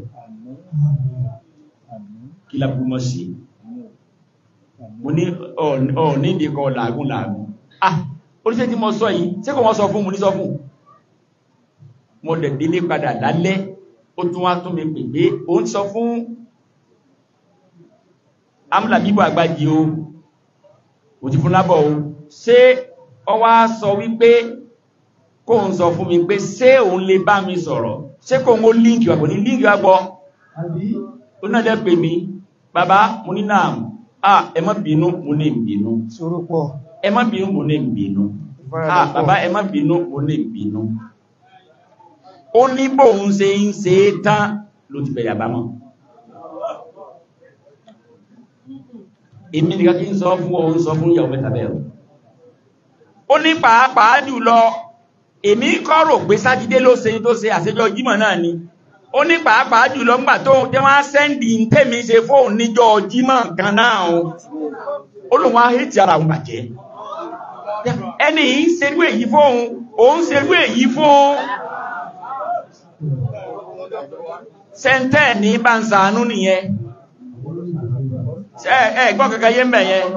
kí lábúrú mọ́ sí mo ní ọ̀ ní ìdí kọ làágùn làágùn ah oríṣẹ́ tí mo sọ yìí tí kò wọ́n sọ fún mo ní sọ fún mo dẹ̀ délé padà lálẹ́ ó tún wá tún mi pè pé ó ń sọ fún amúlà bíbọ̀ àgbájì o ò ti fún lábọ̀ o ṣé ọ wá sọ wípé kó ń sọ fún mi pé ṣé òun lè bá mi sọ̀rọ̀ ṣé kò ń ó líǹkì wà kò ní líǹkì wà gbọ́ ó náà dẹ́ pè mí bàbá mo ní náà ah ẹ má bínú mo ní ìbínú sùúrù pọ̀ ẹ má bínú mo ní ìbínú ah bàbá ẹ má bínú mo ní ìbínú ó ní bóun ṣe ń ṣe é tán ló ti bẹ̀rẹ̀ àbámọ̀ èmi nìkan kí n sọ fún ọ ń sọ fún ìyàwó mẹ́ta bẹ́ẹ̀ ó ní pàápàá jùlọ èmi kọ́ rò pé sátidé ló ṣe tó ṣe àṣejọ jímọ̀ náà ni ó ní pàápàá jùlọ ńgbà tó jẹ́ wọ́n á sẹ́ndì ń tèmi ṣe fóun níjọ jímọ̀ kan náà o ó lòun á hẹ́tì ara òun bàjẹ́ ẹni yìí ń ṣerú èyí fóun òun ṣerú èyí fún sẹ́ńtẹ́ ní bá ń sàánú nìyẹn ẹ ẹ gbọ́ kankan yé mbẹ̀ yẹn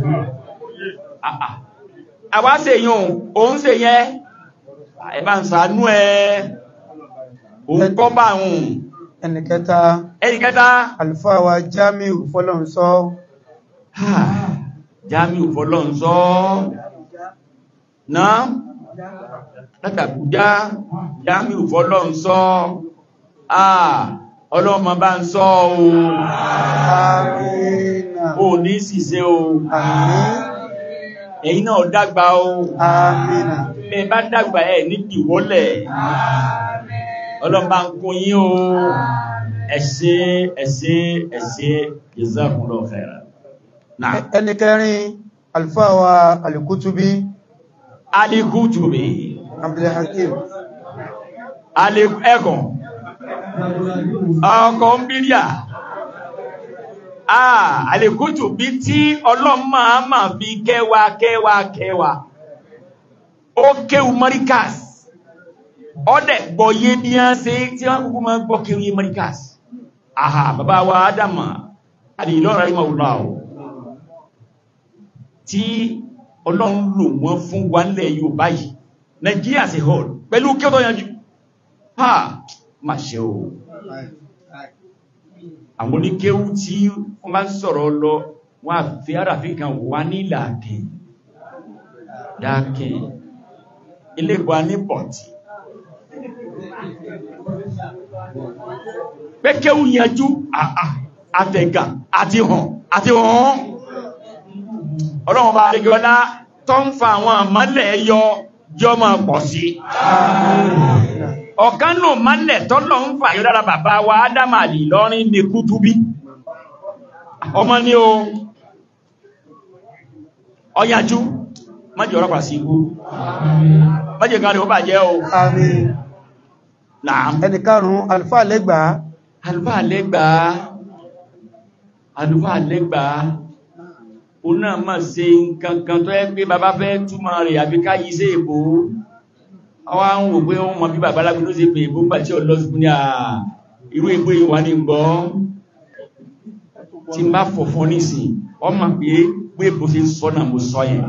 àwa ṣe yùn òun ṣe yẹn ẹ bá ń sàánú ẹ òun kọ́ bá hùn ẹnìkẹta ẹni kẹta àlùfáà wa Jamiu fọlọ́nsọ́ Jamiu fọ́lọ́nsọ́ náà látàkùjá Jamiu fọ́lọ́nsọ́ àà ọlọ́mọ bá ń sọ o Àmín. ò ní ṣìṣe o Àmín. ẹ̀yin náà dàgbà o Àmín. bẹ́ẹ̀ bá dàgbà ẹ̀ ní ìwọ́lẹ̀ ọlọ́mọ bá ń kún yín o ẹ ṣé ẹ ṣé ẹ ṣé jazakumullahu khairan náà Ẹni kẹrin, Alfáà wa Al-Kutubi, alikutubi Abdul Hakim. ẹkùn ọkọ̀ ń bíríà àà alikutubi tí ọlọ́mọ máa fi kẹwàá kẹwàá kẹwàá ó kéwù mọ́ríkàs ọdẹ̀ gbọ́yé bí á ṣe tí wọ́n kúkú máa gbọ́ kéwù yé mọ́ríkàs àhà bàbá wa Ádámà àdìlọ́rọ̀ ìmọ̀ tí ọlọ́run lò wọ́n fún wa nílẹ̀ Yorùbá yìí Nàìjíríà sí hall pẹ̀lú kí ó tó yanjú ha ma ṣe o àwọn oníkéwú tí wọ́n bá sọ̀rọ̀ lọ wọ́n á fi àràfí kan wà ní ìlàkẹ́ dákẹ́ ilégbà ní pọ̀tí pé kéwú yanjú àà àtẹ̀gà àti hàn àti hàn ọlọ́run bá rí gọ́lá tó ń fa àwọn àmọ́lẹ̀ yọ jọ máa pọ̀ sí ọ̀kan nù mọ́lẹ̀ tọ́lọ̀ ń fà yọ dára bàbá wa Ádámà lè lọ́rin ní Kútúbí ọmọ ní o ọyájú májì ọ̀rọ̀ pàṣí ikú májì kan rí ó bà jẹ́ o Àmín. náà Ẹni karùn-ún, Alfáà Lẹ́gbàá, àlùfáà lẹ́gbàá àlùfáà lẹ́gbàá o náà má ṣe nǹkankan tó ẹ́ pé bàbá fẹ́ túmọ̀ rẹ̀ àbí ká yí sí èbó ọwá ń wò pé wọ́n mọ̀ bí bàbá lágbé ló ṣe pé èbó gbà tí ọlọ́ sí ní à irú èbó yìí wà ní gbọ́ tí n bá fọ̀fọ́ nísìn ọmọ pé pé èbó ṣe ń sọ náà mo sọ yẹn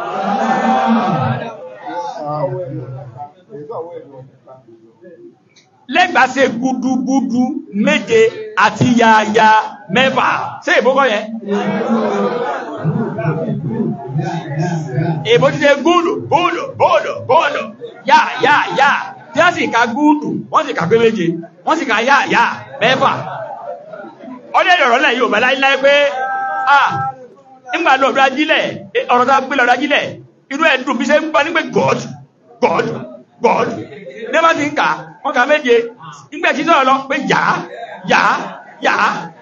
lẹ́gbàá ṣe gúdúgúdú méje àti yáyá mẹ́fà ṣé èbó kọ́ yẹn èbó ti ṣe gúdù gúdù gúdù gúdù yá yá yá tí wọ́n sì ka gúdù wọ́n sì ka pé méje wọ́n sì ka yá yá mẹ́fà ọdẹ ìrọ̀rọ̀ lẹ̀ yóò bá láíláí pé ah nígbà lọ́dọ̀ ajílẹ̀ ọ̀rọ̀ tó gbé lọ́dọ̀ ajílẹ̀ inú ẹ̀dùn bí ṣe ń gbọ́ nígbè God God God nẹ́bà ti ń kà wọ́n kà méje nígbà tí sọ̀rọ̀ lọ pé yá yá yá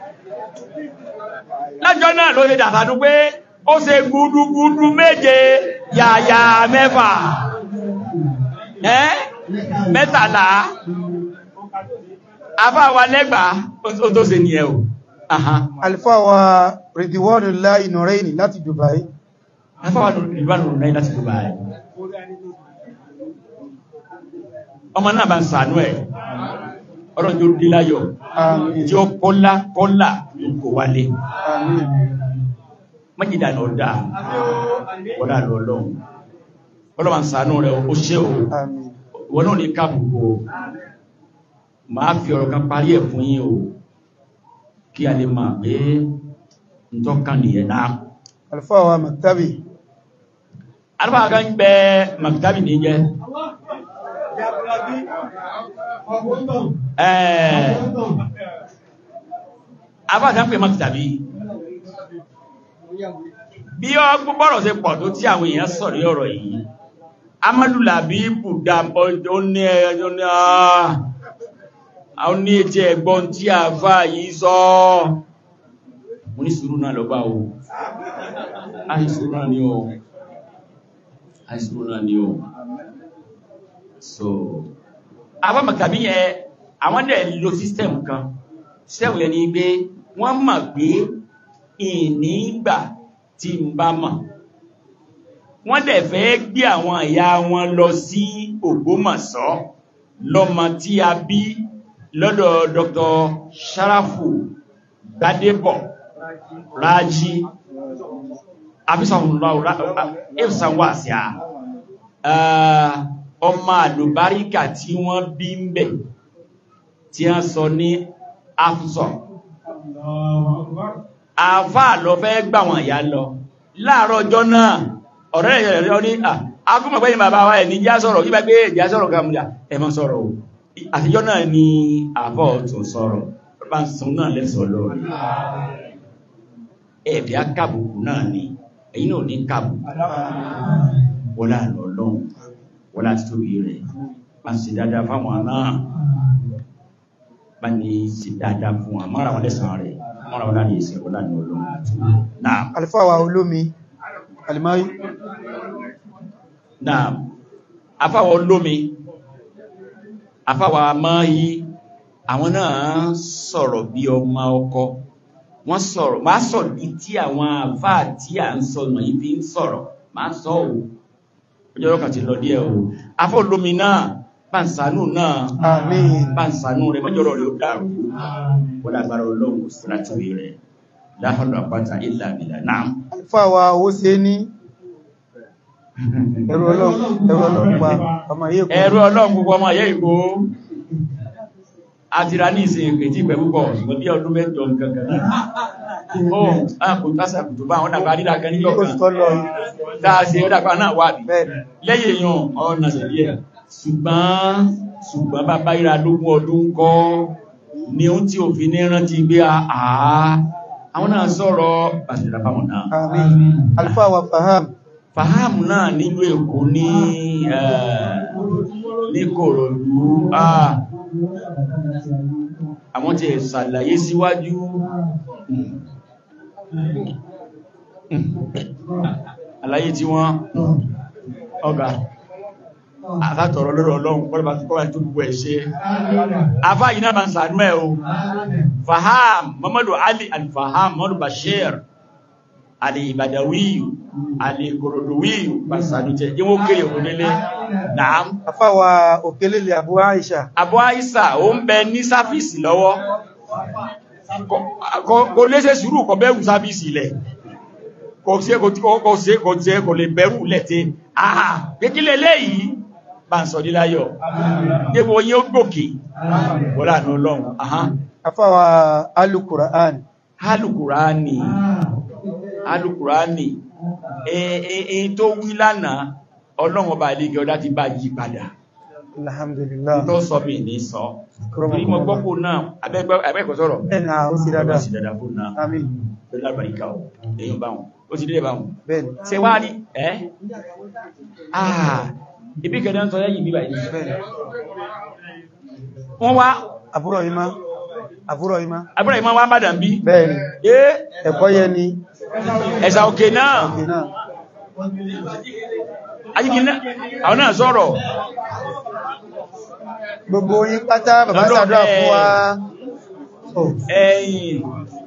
lájọ́ náà ló ṣe dàtàdú pé ó ṣe gúdúgúdú méje yàyà mẹ́fà ẹ́ mẹ́tàlá afáwa lẹ́gbàá ó tó ṣe nìyẹn o Aha. Alfáà wa Ridwanullahi Nuraini láti Dubai. afáwa ìlúwànù náà láti Dubai ọmọ náà bá ń sànú ẹ̀ ọ̀rọ̀ tí ó dí láyọ̀ Àmín. tí ó kọ́lá kọ́lá kò wálé Àmín. mọ́jìdá ní ọ̀dá wọ́dá lọ́lọ́run ọlọ́wà ń sànú rẹ̀ ó ṣe o Àmín. wọ́n náà ní káàbùkù o máa fi ọ̀rọ̀ kan parí ẹ̀ fún yín o kí a lè máa pé ń tọ́ka nìyẹn náà Alfáà wa Maktabi. alùpàá kan gbẹ makitabi ní jẹ ẹ̀ẹ́ abájá ń pè makitabi bí ọ gbọ́rọ̀ ṣe pọ̀ tó tí àwọn èèyàn sọ̀rí ọ̀rọ̀ yìí amadu labibu dàbọ̀ ó ní ẹjọ́ ní àwọn ní etí ẹgbọ́n tí a fà yìí sọ mo ní sùúrù náà lọ́gbà o àìsùúrù náà ni o àìsùúrù náà ni o so àwọn màkàbí yẹn àwọn dẹ̀ lo system kan system yẹn ni pé wọ́n mọ̀ pé ìnígbà tí ń bá mọ̀ wọ́n dẹ̀ fẹ́ gbé àwọn ìyá wọn lọ sí Ògbómọ̀ṣọ́ lọ́mọ tí a bí lọ́dọ̀ Dr. Sharafu Gbadebo Raji afisànwàsíà ọmọ àlùbáríkà tí wọ́n bí ń bẹ̀ tí a sọ ní afsọ àfà lọ fẹ́ gbà wọn ìyá lọ láàárọ̀ ọjọ́ náà ọ̀rẹ́ rẹ̀ rẹ̀ ní à akúmọ̀ pẹ́yìn bàbá wa ẹ̀ ní já sọ̀rọ̀ yíba pé ìjà sọ̀rọ̀ kan múlá ẹ má sọ̀rọ̀ o àtijọ́ náà ni àbọ̀ tó sọ̀rọ̀ bá ń sun náà lẹ́sọ̀ lórí ẹ̀bí akábùkù náà ni ẹ̀yin náà ní kábùkù wọ́n láàrín ọlọ́run wọ́n láti tóbi rẹ̀ bá ń ṣe dáadáa fáwọn náà bá ní ṣe dáadáa fún wọn mọ́ra wọn lẹ́sàn rẹ̀ mọ́ra wọn láàrín ìṣẹ́ wọ́n láàrín ọlọ́run náà alifáwà olómi alimáyí náà afáwọ̀ olómi afáwọ̀ amáyí àwọn náà sọ̀rọ̀ bí ọmọ ọkọ wọ́n sọ̀rọ̀ máa sọ ní tí àwọn àfá tí à ń sọ ọ̀nà yìí fi ń sọ̀rọ̀ máa sọ ò ọjọ́ ọkà ti lọ díẹ̀ o afọ́ olómi náà pàǹsánù náà àmín pàǹsánù rẹ̀ mọ́jọ́rọ̀ rẹ̀ ó dàrú wọ́n lágbára ọlọ́run kò sí láti rí rẹ̀ láhọ́lọ́ àpáta ìlà ìlà náà alifáwà owó ṣe ní ẹ̀rọ ọlọ́run ẹ̀rọ ọlọ́run pa ọmọ yìí kú ẹ̀rọ ọlọ́run gbogbo ọmọ ayé ìgbó àtìrà ní ìsìn ìpè tí ìpẹ́ púpọ̀ ṣùgbọ́n bí ọdún mẹ́jọ gangan náà ó àpò tásàkù tó bá àwọn dàgbà dídà kan níjọ kó kan sọ lọ dáàsì ó dàgbà náà wà bí bẹ́ẹ̀ lẹ́yìn èèyàn ọ̀nà sẹ̀lẹ̀ ẹ̀ ṣùgbọ́n ṣùgbọ́n bàbá ìrà lógún ọdún kọ́ ni ó tí òfin ní rántí gbé àá àwọn náà sọ̀rọ̀ àṣìlá fáwọn náà àmín alifáwà faham fàhámù náà nílùú èkó ní ẹ̀, ní kòròdú àà àwọn tí ẹ̀ ṣàlàyé síwájú àlàyé tí wọ́n ọgá àkátọ̀rọ̀ lọ́rọ̀ ọlọ́run pọ́lọ̀bá tó kọ́wàá tó gbogbo ẹ̀ ṣe afá yìí náà bá ń sàánú ẹ̀ o faham Muhammadu Ali al-Faham Muhammadu Bashir alìbàdàwíyù alìkòròdòwíyù pàṣàdùjẹ́ yíwó kéré òkúnlélé náà afáwà òkèlélè Abu Aisha Abu Aisa ó ń bẹ ní sáfíìsì lọ́wọ́ Kò- kò- kò lè ṣe sùúrù kò bẹ̀rù sáfíìsì ilẹ̀ kò sí kò tí kò sí kò tí kò lè bẹ̀rù lẹ́tẹ́ àà kékílẹ̀ léyìí bá ń sọ níláyọ̀ débò yí ó gòkè wọ́n láàánú ọlọ́run ahán afáwà alukura'an alùkùránì alùkùránì èyí tó wí lánàá ọlọ́run ọba àlejò ọdá ti bá yí padà alhamdulillah tó sọ bí ní sọ torí mọ gbọ́kù náà abẹ́ẹ̀kọ́ sọ̀rọ̀ ẹ̀nà ó sì dáadáa sí dáadáa fún náà àmín pẹ̀lú àbáríkà ọ̀ èyàn báwọn ó ti dé báwọn bẹ́ẹ̀ni ṣe wá rí ẹ́ àà ibi kẹ̀dẹ̀ ń sọ lẹ́yìn bíbà yìí bẹ́ẹ̀ni wọ́n wá àbúrò ìmá àbúrò ìmá abúrò ìmọ̀ wá bàdàn bí bẹ́ẹ̀ni ẹ́ ẹ̀kọ́ yẹ ni ẹ̀sà òkè náà òkè náà ajíkì náà àwọn náà sọ̀rọ̀ gbogbo yín pátá bàbá Lọ́dọ̀ ṣàdúrà bẹ́ẹ̀. fún wa Oh, ẹ̀yìn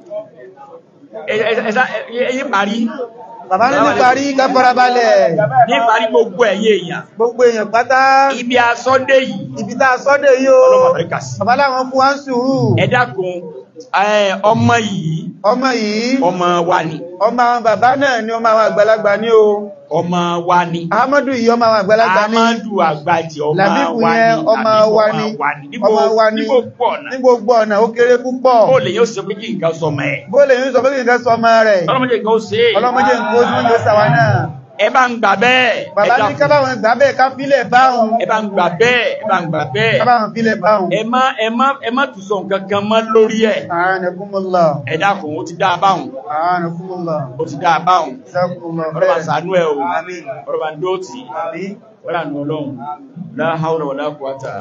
ẹ̀sà ẹ̀yìn parí bàbá ní ní parí ká farabalẹ̀ ní parí gbogbo ẹ̀yẹ èèyàn gbogbo èèyàn pátá ibi asọ́dé yìí ibi tá a sọ́dẹ̀ yìí o ọlọ́mọ àfẹ́ríkà sí bàbá láwọn fún wa ń sùúrù ẹ dákun ẹ, ọmọ yìí ọmọ yìí ọmọ wa ni ọmọ àwọn bàbá náà ni ọmọ àwọn àgbàlagbà ní o ọmọ wa ni Ahmadu yìí ọmọ àwọn àgbàlagbà ní amadu àgbàjì ọmọ Làbíbù wa ni yẹn ọmọ Làbíbù wa ni ọmọ wa ni ní gbogbo ọ̀nà ní gbogbo ọ̀nà ó kéré púpọ̀ ó lè yóò ṣe pé kí nǹkan sọmọ ẹ̀ bó lè ń sọ pé kí nǹkan sọ ọmọ rẹ̀ ọlọ́mọdé nǹkan ó ṣe é ọlọ́mọdé nǹkan ojú mọ́jọ́ sàwà náà ẹ bá ń gbà bẹ́ẹ̀ bàbá ẹ ní dákun. kábàwọn ìgbà bẹ́ẹ̀ ká fílẹ̀ báhùn ẹ bá ń gbà bẹ́ẹ̀ ẹ bá ń gbà bẹ́ẹ̀ kábàwọn fílẹ̀ báhùn ẹ má ẹ má ẹ má tún sọ nǹkan kan mọ́ lórí ẹ̀ àánàkúnmọ́lá ẹ dákun ó ti dá a báhùn àánàkúnmọ́lá ó ti dá a báhùn ìsákúnmọ́ ọ̀rọ̀ bá ṣàánú ẹ̀ o àmín ọ̀rọ̀ bá ń dó tì í àmín wọ́n rà nù ọlọ́run la hawla wala quwata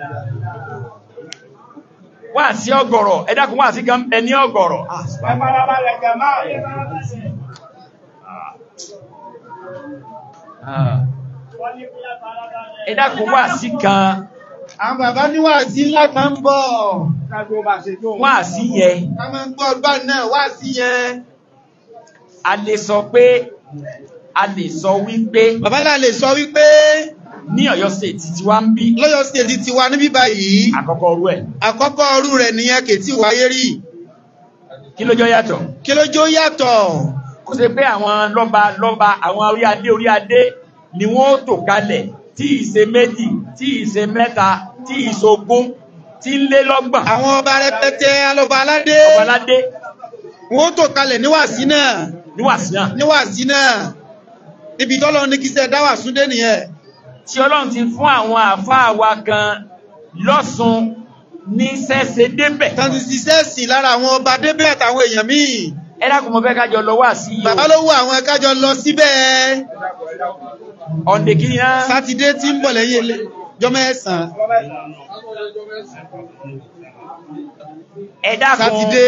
wá sí ọgọ̀rọ̀ ẹ dákun wá sí gan ẹ ní ọgọ̀rọ̀ Ah. ẹ dákun wá sí kan àwọn bàbá níwà sí ńlá kan ń bọ̀ wá sí yẹ ká máa ń gbọ́ ọgbà náà wá sí yẹn a lè sọ pé a lè sọ wípé bàbá náà lè sọ wípé ní Ọ̀yọ́ state tí wá ń bí lọ́yọ̀ stéèdì ti wà níbí báyìí àkọ́kọ́ orú ẹ̀ àkọ́kọ́ ọrú rẹ̀ nìyẹn kè tí wáyé rí kí ló jọ yàtọ̀ kí ló jó yàtọ̀ kó ṣe pé àwọn lọ́ba lọ́ba àwọn orí adé orí adé ni wọ́n ó tò kalẹ̀ tí ìṣe méjì tí ìṣe mẹ́ta tí ìṣogún tí ń lé lọ́gbọ̀n àwọn ọba rẹpẹtẹ alọba aládé ọba aládé wọ́n tó kalẹ̀ níwàásí náà níwàásí náà níwàásí náà níbi tọ́lọ́ ní kí sẹ́ dáwà súndé nìyẹn tí ọlọ́run ti fún àwọn àfáà wa kan lọ́sùn ní sẹ́sẹ̀ débẹ̀ tàbí ṣiṣẹ́ sí lára àwọn ọba débẹ̀ àtàwọn èèyàn míì ẹ dákun mo fẹ́ kájọ lọ wá sí bàbá ló wọ àwọn ẹ̀kájọ lọ síbẹ̀ ọ̀ndẹ̀ kìíní náà sátidé tí ń bọ̀ lẹ́yìn ilé jọmọ ẹ̀sán ẹ dákun sátidé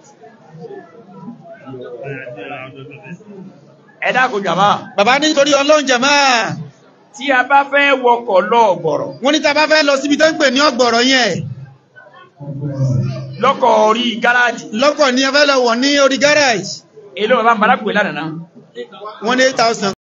ẹ dákun jàmá bàbá nítorí ọlọ́run jẹ̀má tí a bá fẹ́ wọkọ̀ lọ ọ̀gbọ̀rọ̀ wọ́n ní tá bá fẹ́ lọ síbi tó ń pè ní ọgbọ̀rọ̀ yẹn lọ́kọ̀ orí gáràjì lọ́kọ̀ ní ẹ fẹ́ lọ wọ̀ ní orí garage èlò bàbá ń bára pè lánàá wọ́n ní 8000